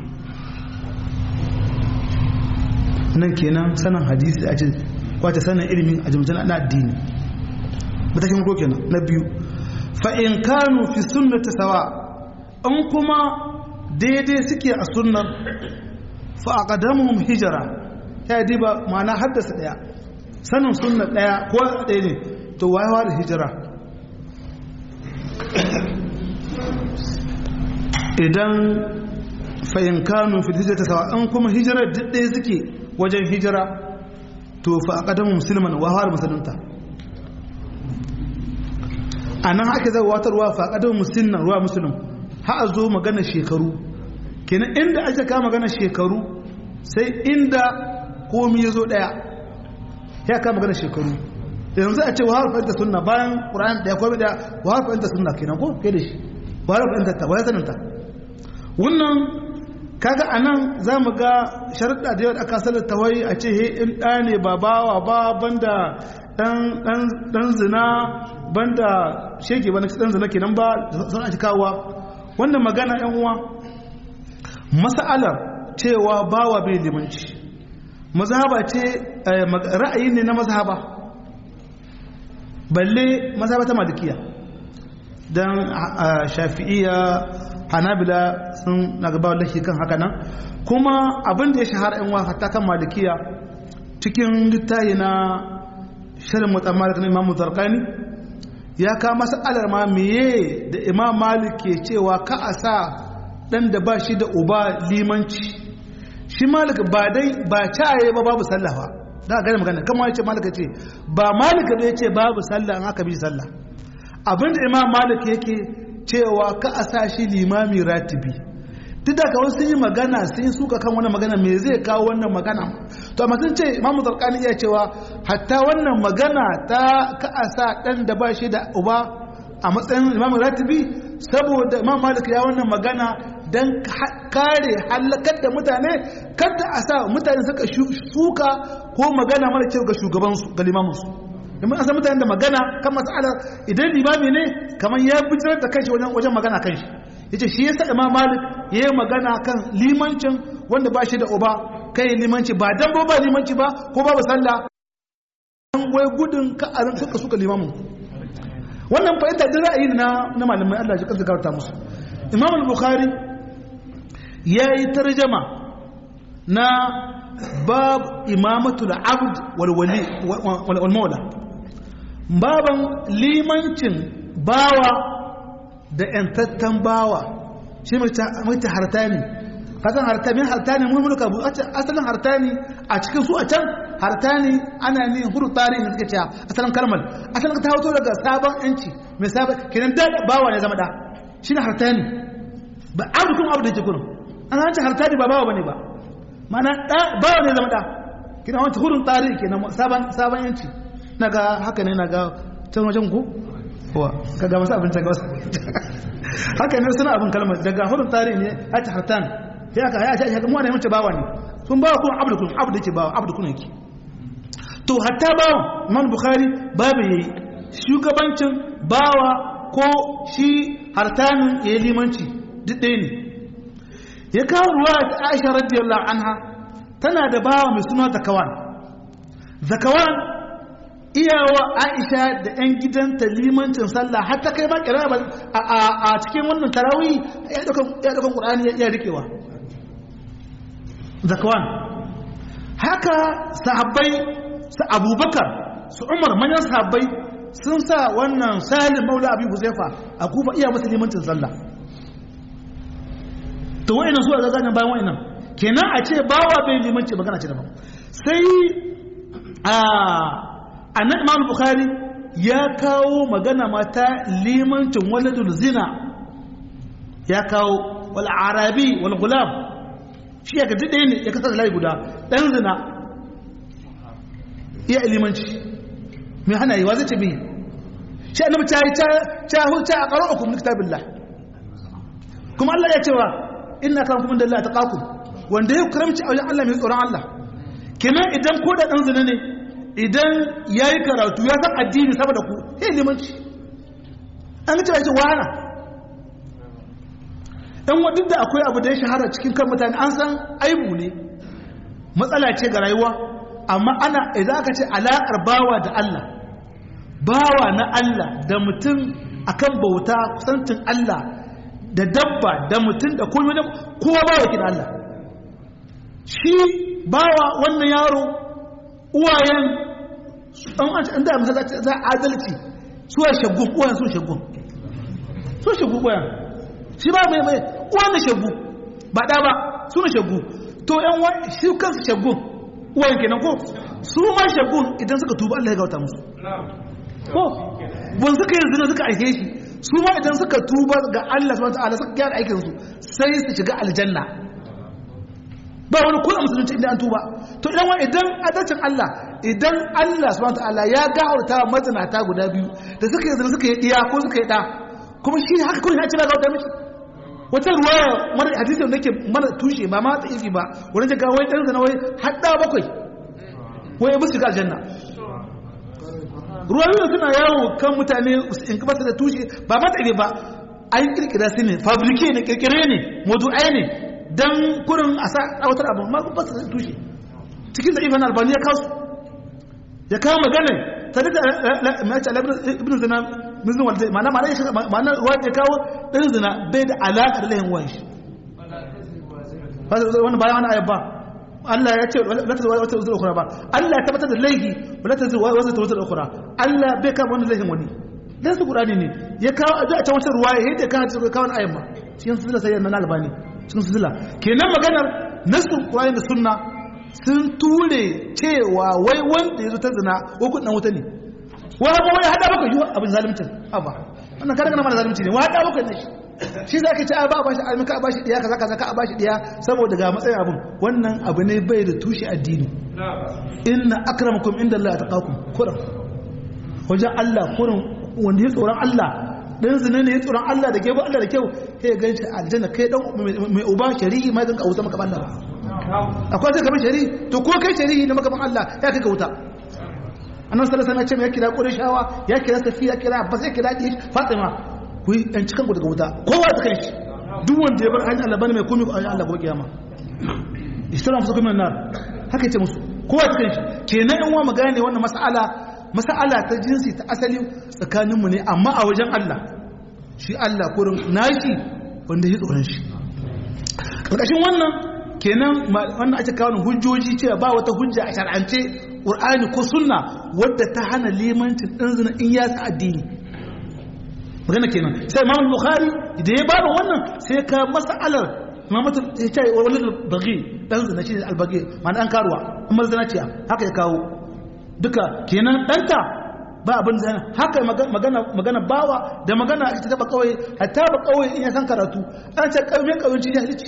nan kenan sanin hadisi a ce kwace sanin ilimin a jimjin na addini matakin ko kenan na biyu fa'in kanu fi sunnata sawa in kuma daidai suke a sunnar fa'aƙadamun hijira ta yi diba ma'ana haddasa ɗaya sanin sunna ɗaya ko ɗaya ne to wayewa da hijira idan fa'in kanu fi hijira ta sawa in kuma hijirar duk ɗaya suke wajen hijira to fa a ƙadamun musulman wahar musulunta a nan ake zai watarwa fa a ƙadamun musulman ruwa musulun ha a zo magana shekaru kenan inda ake kama magana shekaru sai inda komi ya zo ɗaya ya kama magana shekaru yanzu a ce wahar fahimta sunna bayan ƙura'an ɗaya komi ɗaya wahar fahimta sunna kenan ko ke da shi wahar fahimta ta wahar saninta wannan kaga anan za mu ga sharaɗa da yau da aka salar tawai a ce he in ɗa ne ba bawa ba banda ɗan zina banda shege ba na ɗan zina kenan ba sun ake kawowa wannan magana yan uwa mas'alar cewa bawa bai limanci mazhaba ce ra'ayi ne na mazhaba balle mazhaba ta malikiya dan shafi'iyya hanabila sun na gaba wallahi kan haka nan kuma abin da ya shahara yan wa hatta kan malikiya cikin littafi na shirin mutamalik na imamu zarkani ya ka mas'alar ma meye da imam malik ke cewa ka a sa dan da ba shi da uba limanci shi malik ba dai ba caye ba babu sallah ba da ga magana kamar ya ce malik ce ba malik ne ya ce babu sallah an aka bi sallah abinda imam malik yake cewa ka a sa shi limami ratibi duk da kawai sun yi magana sun yi suka kan wannan magana me zai kawo wannan magana to amma sun ce imamu zarkani iya cewa hatta wannan magana ta ka a sa dan da ba shi da uba a matsayin imamu ratibi saboda imam malik ya wannan magana dan kare halakar da mutane kada a sa mutane suka suka ko magana mara kyau ga shugabansu ga limaminsu domin an san mutane da magana kan matsalar idan limami ne kamar ya bijirar da kanshi wajen magana kanshi ya ce shi yasa imam malik ya yi magana kan limancin wanda ba shi da uba kai limanci ba dan ba limanci ba ko babu sallah an wai gudun ka a ran suka suka limamin wannan fahimta da ra'ayi na na malamai Allah ya kansa garta musu imam al-bukhari ya yi tarjama na bab imamatul abd wal wali wal mawla baban limancin bawa da ‘yantattan bawa shi mai ta hartani kasan hartani hartani mun mulka bu asalin hartani a cikin su a can hartani ana ne huru tarihi da suke cewa asalin kalmar asalin ta hoto daga sabon yanci mai sabon kenan da bawa ne zama da shi ne hartani ba abu kuma abu da ke kurin an hanci hartani ba bawa bane ba mana bawa ne zama da kina wata hurun tarihi kenan sabon yanci na ga haka ne na ga can wajen ku wa ka ga masu abin ga wasu haka ne suna abin kalmar daga hudun tarihi ne a ci hartan ya ka ya shi mu ne mace bawa ne sun bawa kuma abdu kun abdu yake bawa abdu kun yake to hatta bawa man bukhari babu yayi shugabancin bawa ko shi hartanin yayi limanci duk ɗaya ne ya kawo ruwa ta Aisha radiyallahu anha tana da bawa mai suna zakawan zakawan iyawa aisha da 'yan gidanta limancin sallah har ta kai ma kira a cikin wannan tarawi ya ɗaukan ƙur'ani ya rikewa zakawan haka sahabbai su abubakar su umar manyan sahabbai sun sa wannan salim maula abin huzaifa a kufa iya masa limancin sallah to wa'inan su a zagajen bayan wa'inan kenan a ce bawa bai limanci magana ce daban sai a annan imam bukhari ya kawo magana mata limancin waladul zina ya kawo wal arabi wal gulam shi ya gaji ɗaya ne ya kasar layi guda ɗan zina iya limanci mai hana yi wa zai ce biyu shi annabi ta yi ta huta a ƙarar hukumin kitabillah kuma Allah ya cewa ina kan kuma da Allah ta ƙaku wanda ya karamci a wajen Allah mai tsoron Allah kenan idan ko da ɗan zina ne idan ya yi karatu ya san addini saboda ku ya yi limanci an ga cewa ya ce wahana ɗan wadda da akwai abu da ya shahara cikin kan mutane an san aibu ne matsala ce ga rayuwa amma ana idan aka ce alaƙar bawa da Allah bawa na Allah da mutum akan bauta kusantin Allah da dabba da mutum da komai da kowa bawa kin Allah shi bawa wannan yaro uwayen an da masallaci za a adalci su ya shagun uwayen su shagun su shagun uwayen shi ba mai mai uwan da shagu ba da ba su na shagu to yan wa shi kansu shagun uwayen kenan ko su ma shagun idan suka tuba Allah ya gauta musu ko ban suka yi zina suka aike shi su ma idan suka tuba ga Allah subhanahu wataala suka gyara aikin su sai su shiga aljanna ba wani kula musulunci inda an tuba to idan wa idan adalcin Allah idan Allah subhanahu wataala ya gafarta mazinata guda biyu da suka yi zina suka yi diya ko suka yi da kuma shi haka kullum ya ci gauta mishi wata ruwaya mara hadisi da ke mana tushe ba ma ta ifi ba wani jaka wai ɗan zana wai hadda bakwai wai musu shiga aljanna ruwayoyi suna yawo kan mutane in kuma da tushe ba ma ta ba an kirkira su ne fabrike ne kirkire ne modu'ai ne dan kurin a sa tsawatar abu ma kuma su da tushe cikin da ibn albani ya kawo ya kawo magana ta da mace ibn zina mizin walde mana mana shi mana ruwa ya kawo ɗan zina bai da alaƙa da layin wan shi wani bayan wani ayabba Allah ya ce wata zuwa wata zuwa ukura ba Allah ya tabbatar da laihi wata zuwa wata zuwa ukura Allah bai kama wani laihin wani dan su Qur'ani ne ya kawo a ta wata ruwa ya yadda kawo kawo wani ayabba cikin sila sai na albani cikin sila kenan maganar nasu Qur'ani da sunna sun ture cewa wai wanda ya zo ta zina ko kudin wuta ne wa ba wai hada baka yiwa abin zalimcin abba wannan kada kana mana zalimci ne wa hada baka ne shi za ka ce a ba ba shi almika a ba shi diya kaza kaza ka a ba shi diya saboda ga matsayin abin wannan abu ne bai da tushe addini inna akramakum inda Allah taqakum kuram wajen Allah kuram wanda ya tsoron Allah dan zina ne ya tsoron Allah da gebo Allah da kyau sai ga shi aljanna kai dan mai uba shari'i ma dan ka wuta maka Allah akwai sai kamar shari'i to ko kai shari'i na maka Allah ya kai ka wuta annan sallallahu alaihi wasallam ya kira qurayshawa ya kira safiya ya kira abbas ya kira dish fatima ku yi dan cikan ku daga wuta kowa ta kai shi duk wanda ya bar hanyar Allah bane mai komai ko Allah gobe kiyama ishtara musu kuma nar haka yace musu kowa ta kai shi kenan in wa magana ne wannan mas'ala mas'ala ta jinsi ta asali tsakanin mu ne amma a wajen Allah shi Allah kurin nashi wanda ya tsoron shi karkashin wannan kenan wannan ake kawo hujjoji cewa ba wata hujja a shar'ance ƙur'ani ko sunna wadda ta hana limancin ɗan zina in ya sa addini magana kenan sai imam bukhari da ya bada wannan sai ka mas'alar imamatu ya ce wani bagi ɗan zina shi ne albagi ma'ana ɗan karuwa amma zina ce haka ya kawo duka kenan ɗanta ba abin da haka magana magana bawa da magana ita ta ba kawai hatta ba kawai in ya san karatu an ce kawai kawai ci jahilci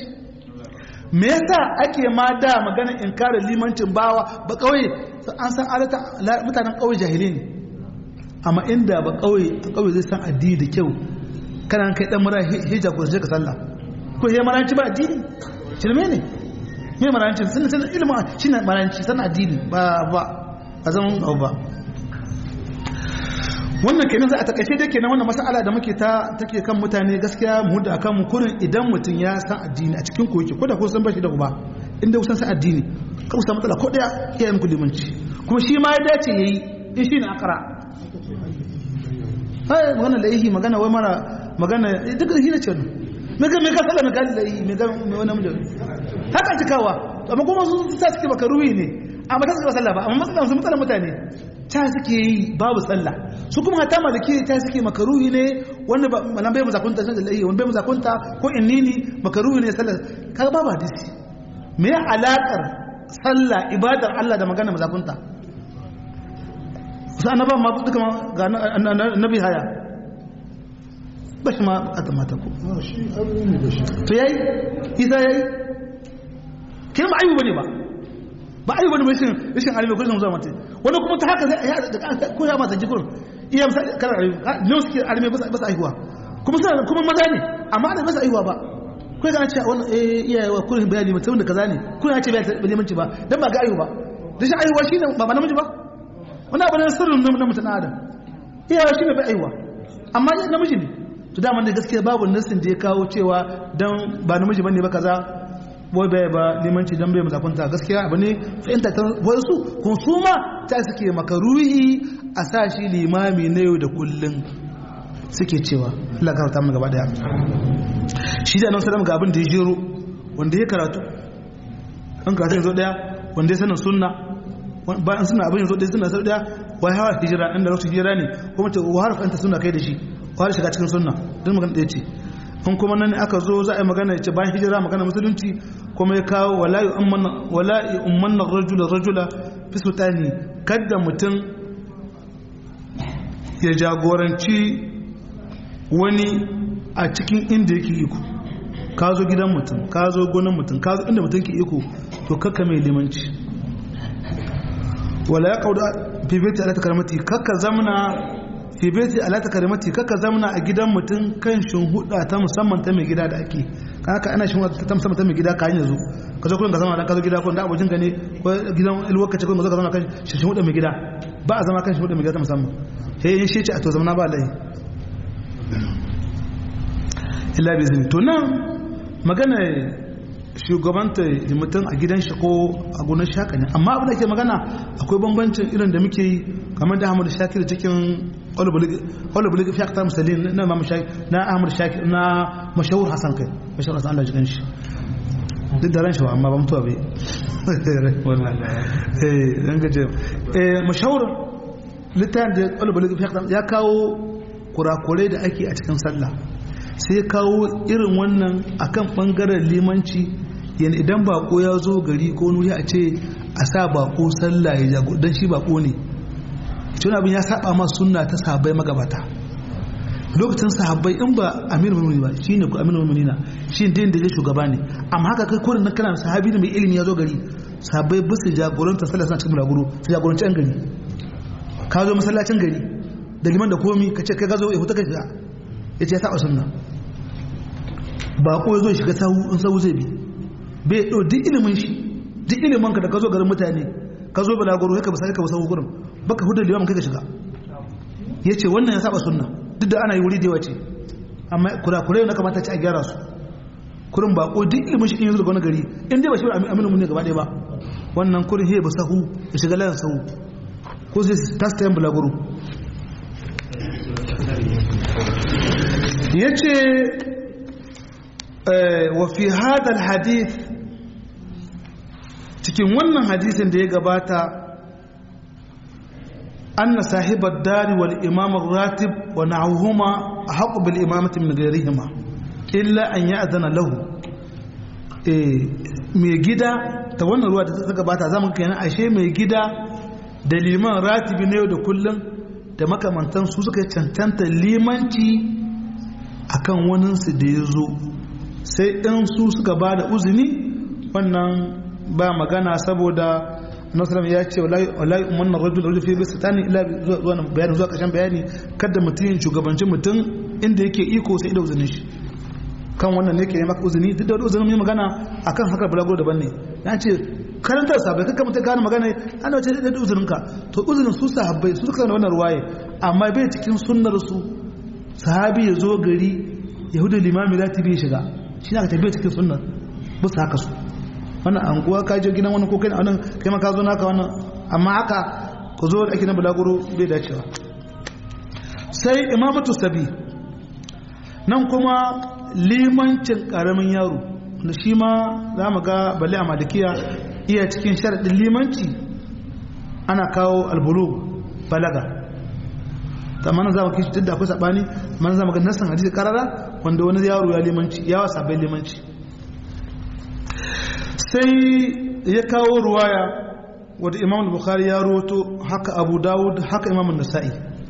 me yasa ake ma da magana inkarin limancin bawa ba kawai an san alata mutanen kawai jahili ne amma inda ba kawai kawai zai san addini da kyau kana kai dan mura hija ko sai ka sallah ko he maranci ba addini shirme ne me maranci sun san ilimi shine maranci san addini ba ba a zaman abu ba wannan kenan za a takaice dai kenan wannan mas'ala da muke ta take kan mutane gaskiya mu da akan mu kurin idan mutum ya san addini a cikin koki ko da ko san bashi da uba inda kusan san addini ka kusa matsala ko daya iyayen ku limanci kuma shi ma ya dace yayi in shi ne akara hai magana da yi magana wai mara magana duk da hina ce ne me ga me ka sallama ga da yi me ga me wannan mun haka cikawa amma kuma su sa suke baka ruwi ne amma ta suka sallah ba amma matsalan su matsalan mutane ta suke yi babu sallah su kuma hata maliki ta suke makaruhi ne wanda ba malan bai mazakunta sai da lahi wanda bai mazakunta ko innini makaruhi ne sallah kaga babu hadisi me alakar sallah ibadar Allah da magana mazakunta su annaban ma duka ma ga annabi haya ba shi ma a tamata ko to yayi isa yayi kin ba ayyuba ne ba ba ayyuba ne rashin rashin alimi ko zuwa mata wani kuma ta haka ko ya mata jikur iya misali kana alimi ne suke alimi ba sa aihuwa kuma suna kuma maza ne amma da ba sa aihuwa ba ko ga ce wannan eh iyaye wa kullum bayani mutum da kaza ne kuna ce bai limanci ba dan ba ga aihuwa ba rashin aihuwa shine ba ba namiji ba wani abu ne sirrin na mutum adam iyawa shi ne bai aiwa amma yi namiji ne to dama da gaskiya babu nassin da ya kawo cewa don ba namiji bane ba kaza boy bai ba limanci don bai mazakunta gaskiya abu ne fahimta ta wasu kun su ma ta suke makaruhi a sa shi limami na yau da kullum suke cewa Allah ka mu gaba daya shi da nan sallam ga abin da ya jero wanda ya karatu an karatu yanzu daya wanda ya sanin sunna bayan suna abin yanzu dai suna sau daya wai hawa hijira inda lokacin hijira ne kuma ta wahar fanta suna kai da shi wahar shiga cikin sunna don magana ɗaya ce in kuma nan aka zo za a yi magana ce bayan hijira magana musulunci kuma ya kawo wala'i umman na rajula rajula fi sultani kadda mutum ya jagoranci wani a cikin inda yake iko ka zo gidan mutum ka zo gonan mutum ka zo inda mutum ke iko to kakka mai limanci wala ya kauda fi baiti ala takramati kakka zamna fi baiti ala takramati kakka zamna a gidan mutum kan huda ta musamman ta mai gida da ake haka ana shin ta musamman ta mai gida ka hanyar zo ka zo kullum ka zama dan ka zo gida ko da abokin ka ne ko gidan ilwaka ce ko ka zo ka zama kan huda mai gida ba a zama kan huda mai gida ta musamman sai in shi ce a to zamna ba lai illa bi zin to nan magana shugabanta mutum a gidan shi ko a gonar shaka ne amma abin da ke magana akwai bambancin irin da muke yi kamar da Ahmad Shakir cikin Olubuli fi aktar musalin na Imam Shakir na Ahmad Shakir na mashahur Hassan kai mashahur Hassan Allah jikan shi duk da ran shi amma ba mutuwa bai eh dan gaje eh mashahur littafin da Olubuli fi aktar ya kawo kurakurai da ake a cikin sallah sai kawo irin wannan akan bangaren limanci yana idan bako ya zo gari ko nuri a ce a sa bako sallah ya jago don shi bako ne cewa abin ya saba ma sunna ta sahabbai magabata lokacin sahabbai in ba amir mulmuni ba shi ne ku amir mulmuni na shi din da ya shugaba ne amma haka kai kodin nan kana sahabi da mai ilimi ya zo gari sahabbai ba su jagoranta sallah suna cikin bulaguro su jagoranci yan gari ka zo masallacin gari da liman da komi ka ce kai ka zo ya huta ka shiga ya ce ya saba sunna ba ko zo shiga sahu in sahu zai bi bai ɗau duk ilimin shi duk ilimin ka da ka zo garin mutane ka zo balagoro ya ka basa ka basa gurin baka hudu liman kai ka shiga ya ce wannan ya saba sunna duk da ana yi wuri da yawa ce amma kurakurai na kamata ci a gyara su kurin ba ko duk ilimin shi in yanzu daga wani gari in dai ba shi aminu mun ne gaba ɗaya ba wannan kurin he ba sahu ya shiga layin sahu ko sai tasta yin balagoro ya ce wafi hadal hadith cikin wannan hadisin da ya gabata anna sahibar dari wal imam ratib wa na'uhuma a haƙu bil imamati min gairihima illa an yi adana lahu mai gida ta wannan ruwa da ta gabata zama kenan ashe mai gida da liman ratibi na yau da kullum da makamantan su suka cancanta limanci akan waninsu da ya zo sai ɗin su suka ba da uzini wannan ba magana saboda nasarar ya ce walayi umarnar rajul rajul fi bisa tani ila zuwa bayani zuwa ƙarshen bayani kada mutum yin shugabancin mutum inda yake iko sai da uzinin shi kan wannan ne ke yi maka uzini duk da uzinin mai magana akan haka bulago daban ne ya ce karantar sabai kakka mutum gane magana ana wace da uzinin ka to uzinin su sahabbai su suka wannan ruwaye amma bai cikin sunnar su sahabi ya zo gari yahudu limami za ta biya shiga shi ne aka tafiya cikin sunnar ba su haka su wannan anguwa ka je gidan wani ko kai nan kai ma ka zo naka wannan amma haka ku zo da ake na bulaguro bai dacewa sai imamatu sabi nan kuma limancin karamin yaro da shi ma za mu ga balle a malikiya iya cikin sharaɗin limanci ana kawo albulu balaga ta mana za mu kishi duk da akwai saɓani mana za mu ga nassan hadisi karara wanda wani yaro ya limanci ya wasa bai limanci sai ya kawo ruwaya wadda imam bukhari ya roto haka abu dawud haka imam nasa'i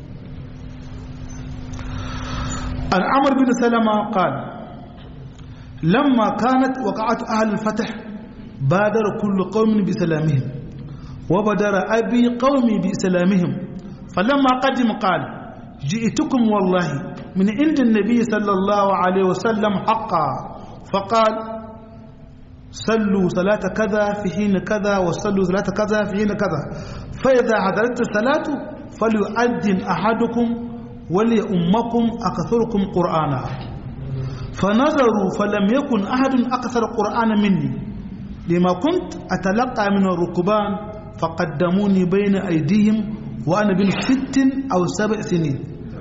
an amr bin salama qala lamma kanat waqa'at ahli al-fath badara kullu qaumin bi salamihim wa badara abi qaumi bi salamihim falamma qadim qala جئتكم والله من عند النبي صلى الله عليه وسلم حقا فقال صلوا صلاة كذا في حين كذا وصلوا صلاة كذا في حين كذا فإذا حضرت الصلاة فليؤذن أحدكم وليؤمكم أكثركم قرآنا فنظروا فلم يكن أحد أكثر قرآنا مني لما كنت أتلقى من الركبان فقدموني بين أيديهم وأنا بن ست أو سبع سنين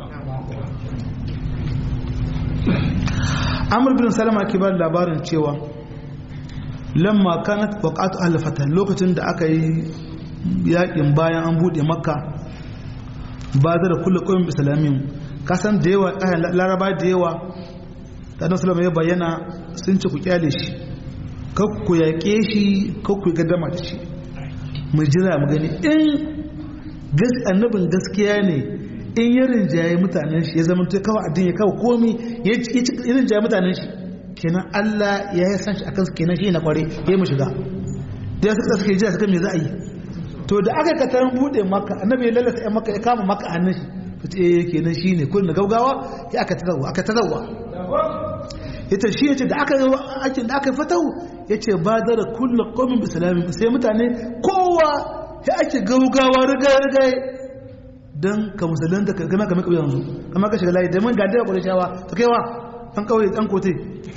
amur bin salama ke ba labarin cewa lamma kanat waqatu ahli fatah lokacin da aka yi yakin bayan an bude makka ba da kullu qawmin islamin kasan da yawa laraba da yawa da annabi sallallahu ya bayyana sun ci ku kyale shi kar ku yaƙe shi kar ku gaddama da shi mu jira mu gani in annabin gaskiya ne in ya rinjaye mutanen shi ya zama kawo addini ya kawo komi ya rinjaye mutanen shi kenan Allah ya yi san shi akan kenan shi na kware ya mu shiga da ya suka suke jira suka me za a yi to da aka katar bude maka annabi ya lalata yan maka ya kama maka hannun shi ta ce kenan shi ne kullum da gaugawa ya aka tazawa aka tazawa ita shi ya ce da aka yi da aka yi fatahu ya ce ba da kullum komin bisalamin sai mutane kowa ya ake gaugawa riga-riga don ka musulunta ka gama kamar kauyen yanzu kama ka shiga layi da man gadira kwanar shawa ta kaiwa an kawai an kote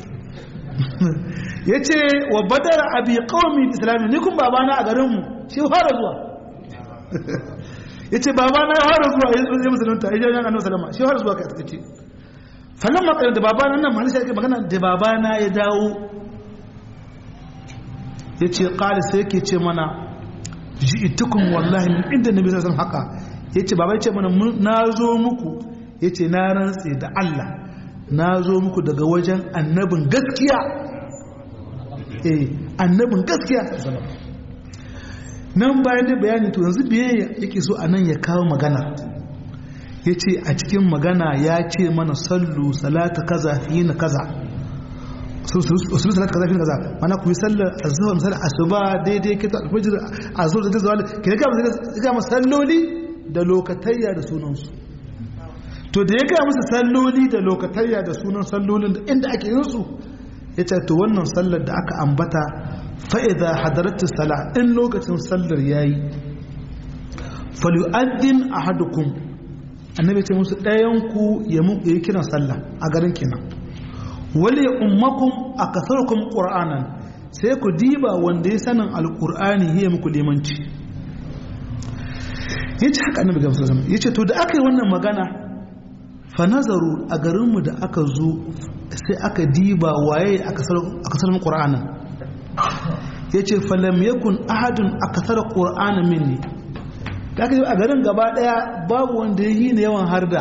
ya ce wa badar abi kawami islami ni kun babana a garinmu shi fara zuwa ya ce babana ya fara zuwa ya musulunta ya jami'an annabi salama shi fara zuwa ka ce falon makarar da babana nan mahalisha yake magana da babana ya dawo ya ce ƙali sai yake ce mana ji'itukum wallahi min inda nabi sallallahu haka yace baba yace mana na zo muku yace na rantse da Allah na zo muku daga wajen annabin gaskiya eh annabin gaskiya nan bayan da bayani to yanzu biye yake so anan ya kawo magana yace a cikin magana ya ce mana sallu salata kaza hina kaza usul salat kaza fin kaza mana ku yi sallar azhar misali asuba daidai kita alfajir azhar da zawal ke ga musu ga salloli da lokatayya da sunan su to da ya ga musu salloli da lokatayya da sunan sallolin da inda ake yin su yace to wannan sallar da aka ambata fa idza hadaratu salah in lokacin sallar yayi falyu'addin ahadukum annabi ce musu ɗayan ku ya mu yi kiran sallah a garin kenan wale ummakum a kasarkum ƙur'anan sai ku diba wanda ya sanin alƙur'ani ya muku limanci ya ce haka annabi gamsu zama ya ce to da aka yi wannan magana fa nazaru a garinmu da aka zo sai aka diba waye a kasarmun ƙur'anan ya ce falam yakun ahadun a kasar ƙur'anan minni da aka yi a garin gaba ɗaya babu wanda ya yi na yawan harda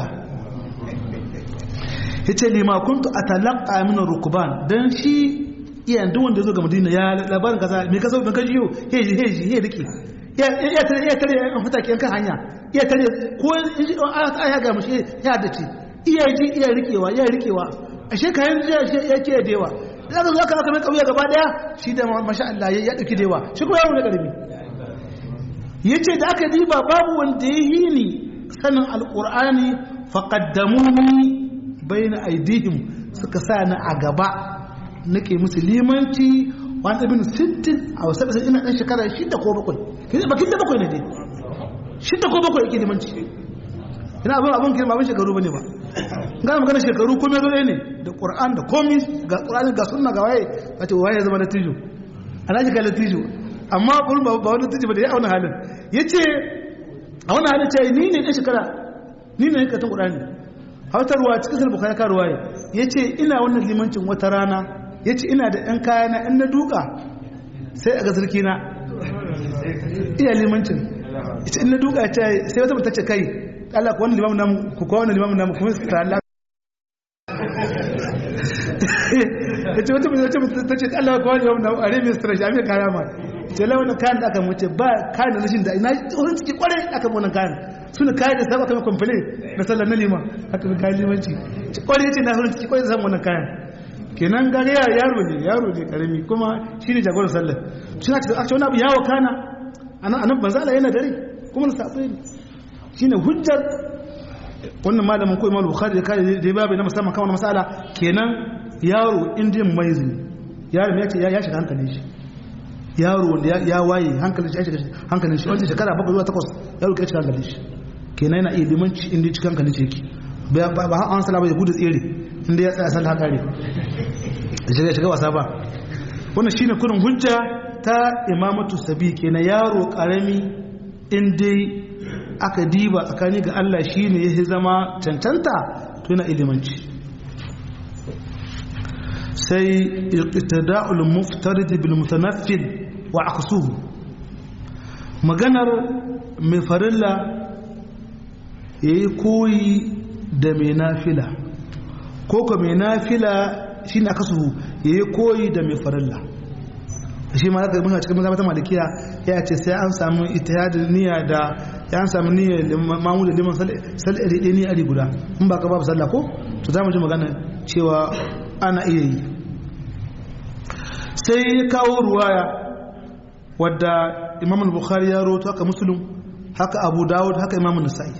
ya ce lima kuntu a talaka min rukuban don shi iya duk wanda zo ga madina ya labarin kaza mai kasa bin kaji yau heji heji ya rike iya tare iya tare an fita kiyan kan hanya iya tare ko in ji a ya ga mushi ya da ce iya ji iya rikewa iya rikewa a shekayen jiya ya ke da yawa da aka zo aka aka mai kauye gaba daya shi da masha Allah ya dauki da yawa shi kuma yaro da karami yace da aka diba babu wanda ya yi ni sanin alqur'ani faqaddamuni bayan aidihim suka sa ni a gaba nake musu limanci wani abin sittin a wasu ƙasar ina ɗan shekara shida ko bakwai bakin da bakwai ne dai shida ko bakwai yake limanci ina abin abin kirma abin shekaru ba ne ba gana magana shekaru komai zo ne da ƙur'an da komi ga ƙur'an ga sunna ga waye a ce waye zama na tijo ana shiga na tijo amma ba wani tijo ba da ya auna halin ya ce a wani halin ce ni ne ɗan shekara ni ne katon ƙur'ani hautarwa cikin sarfa kaya karuwa ya ce ina wannan limancin wata rana ya ce ina da ɗan kayana in na duka sai a ga sarki na iya limancin ita in na duka ce sai wata mutace kai Allah ku wani limamin namu ku kawo wani limamin namu kuma su ta Allah ya ce wata mutace ta ce Allah ku wani limamin namu a remin stretch a mai kaya ma ce lai wannan kayan da aka mace ba kayan da rashin da ina wurin ciki kwarai aka wannan kayan suna kayan da sabaka mai kwamfani na sallar na lima aka bi kayan limanci kwarai ce na wurin ciki kwarai da samun wannan kayan kenan gari yaro ne yaro ne karami kuma shi ne jagorar sallar shi na ce aka wani abu yawo kana anan banzala yana dare kuma na saɓo ne shi ne hujjar wannan malamin ko imam bukhari da kare da ya babu na musamman kan wani masala kenan yaro indiyan maizi yaro ya ce ya shiga hankalin shi yaro wanda ya waye hankalin shi ya shiga hankalin shi wanda shekara bakwai zuwa takwas yaro ya shiga hankalin shi kenan yana iya limanci inda cikin hankalin shi yake ba an sala ba ya gudu tsere inda ya tsaya sallah kare da shiga shiga wasa ba wannan shine kurin hujja ta imamatu sabi kenan yaro karami in dai aka diba tsakani ga Allah shine ya zama cancanta to yana ilimanci sai iqtida'ul muftarid bil mutanaffil wa aqsuhu maganar mai farilla yayi koyi da mai nafila ko ko mai nafila shine aqsuhu yayi koyi da mai farilla shi ma zaka muna cikin mazhabatan malikiya ya ce sai an samu ittihadin niyya da ya an samu niyyar mamu da liman sal iri ɗaya ni ari guda in ba ka babu sallah ko to za mu ji magana cewa ana iya yi sai ya kawo ruwaya wadda imam al-bukhari ya roto haka muslim haka abu dawud haka imam nasa'i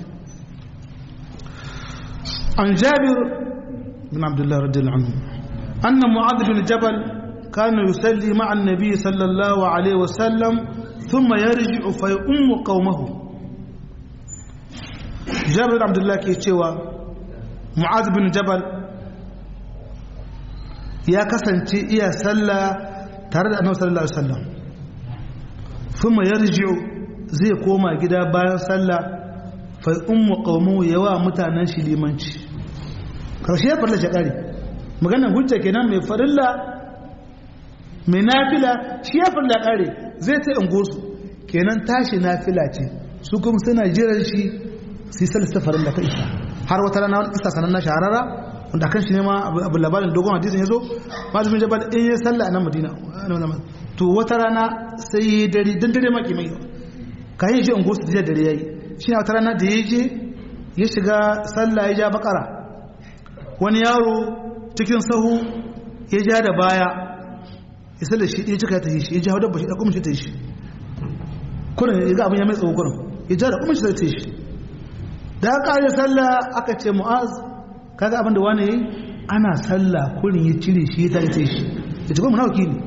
an jabir bin abdullah radiyallahu anhu anna mu'adh bin jabal kana yusalli ma'a an-nabi sallallahu alaihi wasallam thumma yarji'u fa yu'ammu qaumahu jabir bin abdullah ke cewa mu'adh bin jabal ya kasance iya sallah tare da annabi sallallahu alaihi wasallam kuma yarji'u zai koma gida bayan sallah fa ummu qawmu yawa mutanen shi limanci karshe ya farla shakari maganar hujja kenan mai farilla mai nafila shi ya farla kare zai ta ungosu kenan tashi nafila ce su kuma suna jiran shi sai sallar farilla ta isa har wata rana wani isa sanan na shahararra wanda kan shi ne ma abu labarin dogon hadisin ya zo malamin jabal in ya salla a nan madina to wata rana sai yi dare don dare maki mai ka yi shi in gosu da dare ya yi shi na wata rana da ya je ya shiga salla ya ja bakara wani yaro cikin sahu ya ja da baya ya salla shi ya cika ta yi shi ya ja dabba shi da kuma shi ta yi shi kurin ya ga abin ya mai tsawo kurin ya ja da kuma shi ta yi shi da aka yi salla aka ce mu'az kaga abinda wani yayi ana sallah kurin ya cire shi ya tace shi ya ce ko munafiki ne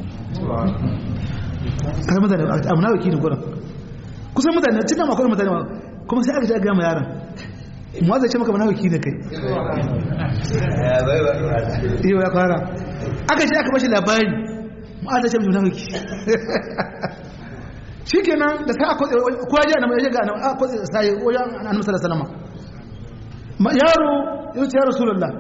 kaga mutane a munafiki ne kurin kusan mutane cikin akwai mutane kuma sai aka ce ga ma yaron mu zai ce maka munafiki ne kai iyo ya fara aka ce aka bashi labari mu zai ce munafiki shikenan da sai aka kowa ji annabi ya ga annabi sai wajen annabi sallallahu alaihi wasallam yaro ya ce ya rasulullah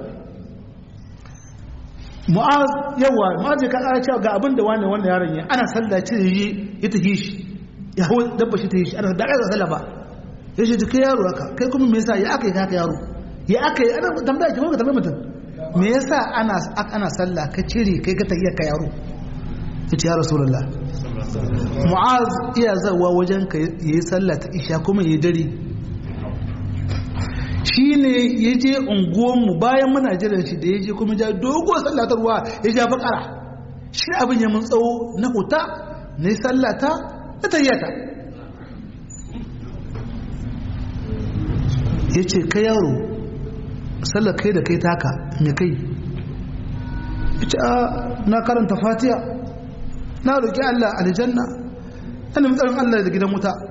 mu'az yawa mu'az ka ƙara cewa ga abin da wani wanda yaron ya ana sallah ce yi ya tafi shi ya hau dabba shi ta yi shi ana da ƙasa sallah ba ya ce kai yaro haka kai kuma me yasa ya aka yi haka yaro ya aka yi ana tambaya ki ko ka tambaya mutum me yasa ana ana sallah ka cire kai ka tafiya ka yaro ya ce ya rasulullah mu'az iya zawa wajen ka yi sallah ta isha kuma yi dare shi ne ya je unguwanmu bayan muna jiran shi da ya je kuma ja dogo sallatarwa ya ja bakara shi abin ya mun tsawo na huta na yi sallata na tayyata ya ce kai yaro sallar kai da kai taka mai kai ya ce na karanta fatiya na roƙi allah aljanna ana matsarin allah da gidan wuta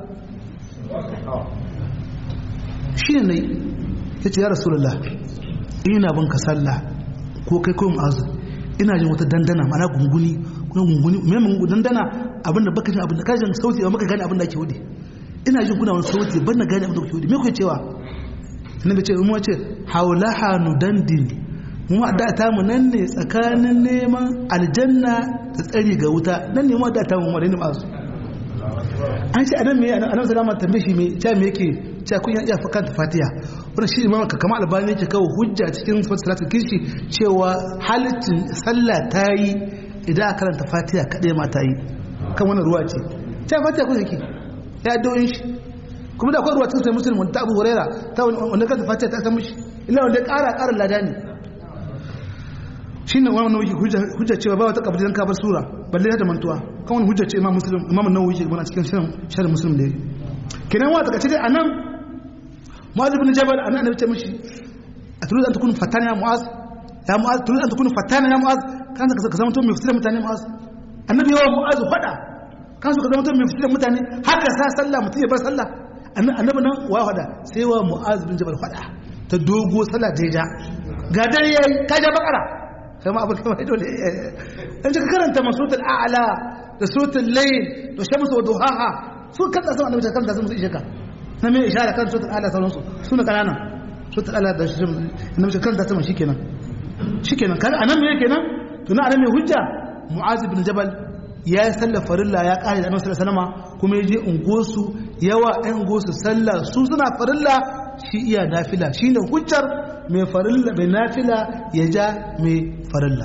shi ne na yi ya ce ya rasulullah ina bin ka sallah ko kai ko mu'azu ina jin wata dandana mana gunguni kuna gunguni me mun dandana abinda baka jin abinda kajin sauti ba maka gane abinda ake wudi ina jin kuna wani sauti ban na gane abinda kuke wudi me kuke cewa annabi ce mu ce haulaha nudandin mu da ta mu nan ne tsakanin neman aljanna da tsari ga wuta nan ne mu da ta mu mu da mu'azu an ce adam me annabi sallallahu alaihi tambaye shi me cha me yake cha kun ya fa kanta fatiha wannan shi imam ka kama albani yake kawo hujja cikin salatul kirshi cewa halittin sallah ta yi idan aka karanta fatiha kadai ma ta yi akan wannan ruwa ce ta fatiha ko yake ya addu'o'in shi kuma da akwai ruwa cikin sai musulmi ta abu huraira ta wanda kanta fatiha ta san mishi illa wanda ya ƙara ƙara lada ne shine wannan nauyi hujja cewa ba wata kabri dan ka bar sura balle da mantuwa kan wani hujja ce imam muslim imam an-nawawi ke mana cikin sharh muslim da kenan wa taka ce dai anan mu'adh ibn jabal anan annabi ce mishi aturidu an takunu fatana ya mu'az ya mu'az turidu an takunu fatana ya mu'az kan ka zama to mai fitar mutane mu'az annabi yawa mu'az fada kan su ka zama to mai fitar mutane haka sa sallah mutum ya bar sallah annabi nan wa fada sai wa mu'az bin jabal fada ta dogo sallah da ja ga dare yayi ka ja bakara kai ma abin kamar dole an ka karanta masutul a'la da suratul layl da shamsu wa duhaha su kan da sama annabi kan da sun ishe ka na mai ishara kan suratul a'la sauransu suna kanana suratul a'la da annabi kan da sama shikenan shikenan kaga anan me kenan to na anan me hujja mu'az ibn jabal ya yi sallar farilla ya kare da annabi sallallahu alaihi wasallam kuma ya je ungosu yawa ɗan ungosu sallah su suna farilla shi iya nafila shine hujjar mai farilla mai nafila ya ja mai farilla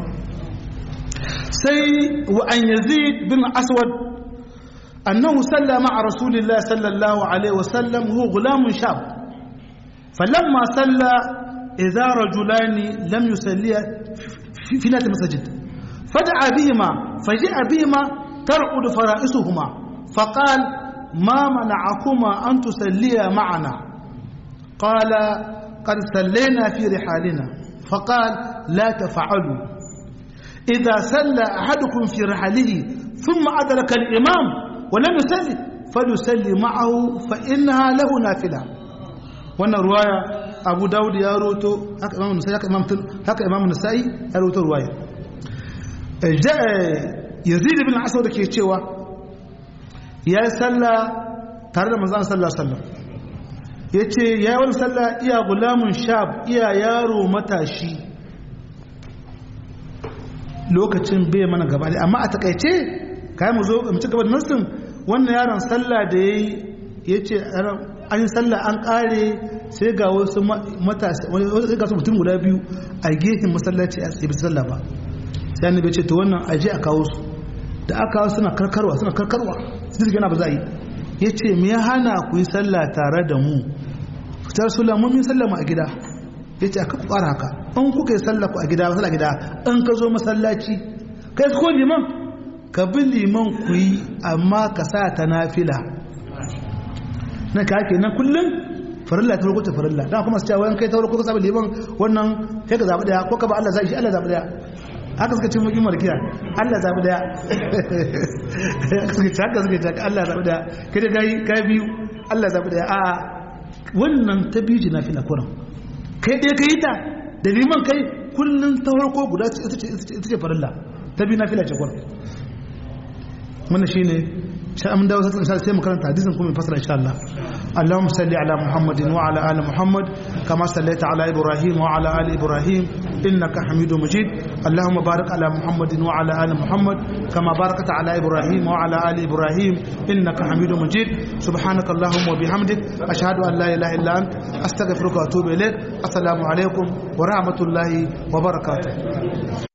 sai wa an yazid bin aswad annahu salla ma'a rasulillahi sallallahu alaihi wasallam huwa gulamun shab falamma salla idza rajulani lam yusalliya fi nati masajid fad'a bihima faji'a bihima tar'ud fara'isuhuma faqal ما منعكما أن تسليا معنا قال قد سلينا في رحالنا فقال لا تفعلوا إذا سلى أحدكم في رحله ثم أدرك الإمام ولم يسلي فليسلي معه فإنها له نافلة wannan ruwaya abu dawud ya roto haka imam nasai haka imam haka imam nasai ya roto ruwaya yazid ibn aswad ke cewa ya yi sallah tare da manzon sallallahu alaihi wasallam ya ce ya yi wani sallah iya gulamun shab iya yaro matashi lokacin bai mana gaba da amma a takaice kayan mu zo mu ci gaba da nassin wannan yaron sallah da ya yi ya ce an yi sallah an kare sai ga wasu matasa wani ga su mutum guda biyu a gefen masallaci a tsaye sallah ba sai annabi ce to wannan aje a kawo su da aka kawo suna karkarwa suna karkarwa su jirgin ba za a yi ya ce me ya hana ku yi sallah tare da mu fitar sula mun yi sallah mu a gida ya ce aka ku ƙara haka in kuka yi sallah ku a gida sallah gida in ka zo masallaci kai ko liman ka bi liman ku yi amma ka sa ta nafila na ka ake nan kullum farilla ta farko ta farilla dan kuma su cewa wani kai ta farko ka saba liman wannan kai ka zaɓi daya ko ka ba Allah zai shi Allah zaɓi daya haka suka ce mukin markiya Allah zaɓi daya suka ce haka suka ce Allah zaɓi daya kai da kai biyu Allah zaɓi daya a wannan ta biyu ji na fila kuran kai ɗaya ka yi ta da liman kai kullum ta farko guda ita ce farilla ta biyu na fila ce kuran wannan shine sai an dawo sai sai mu karanta hadisin kuma fasara insha Allah Allahumma salli ala Muhammadin wa ala ali Muhammad kama sallaita ala Ibrahim wa ala ali Ibrahim innaka Hamidum Majid Allahumma barik ala Muhammadin wa ala ali Muhammad kama barakta ala Ibrahim wa ala ali Ibrahim innaka Hamidum Majid subhanaka Allahumma wa bihamdik ashhadu an la ilaha illa ant astaghfiruka wa atubu ilaik assalamu alaikum wa rahmatullahi wa barakatuh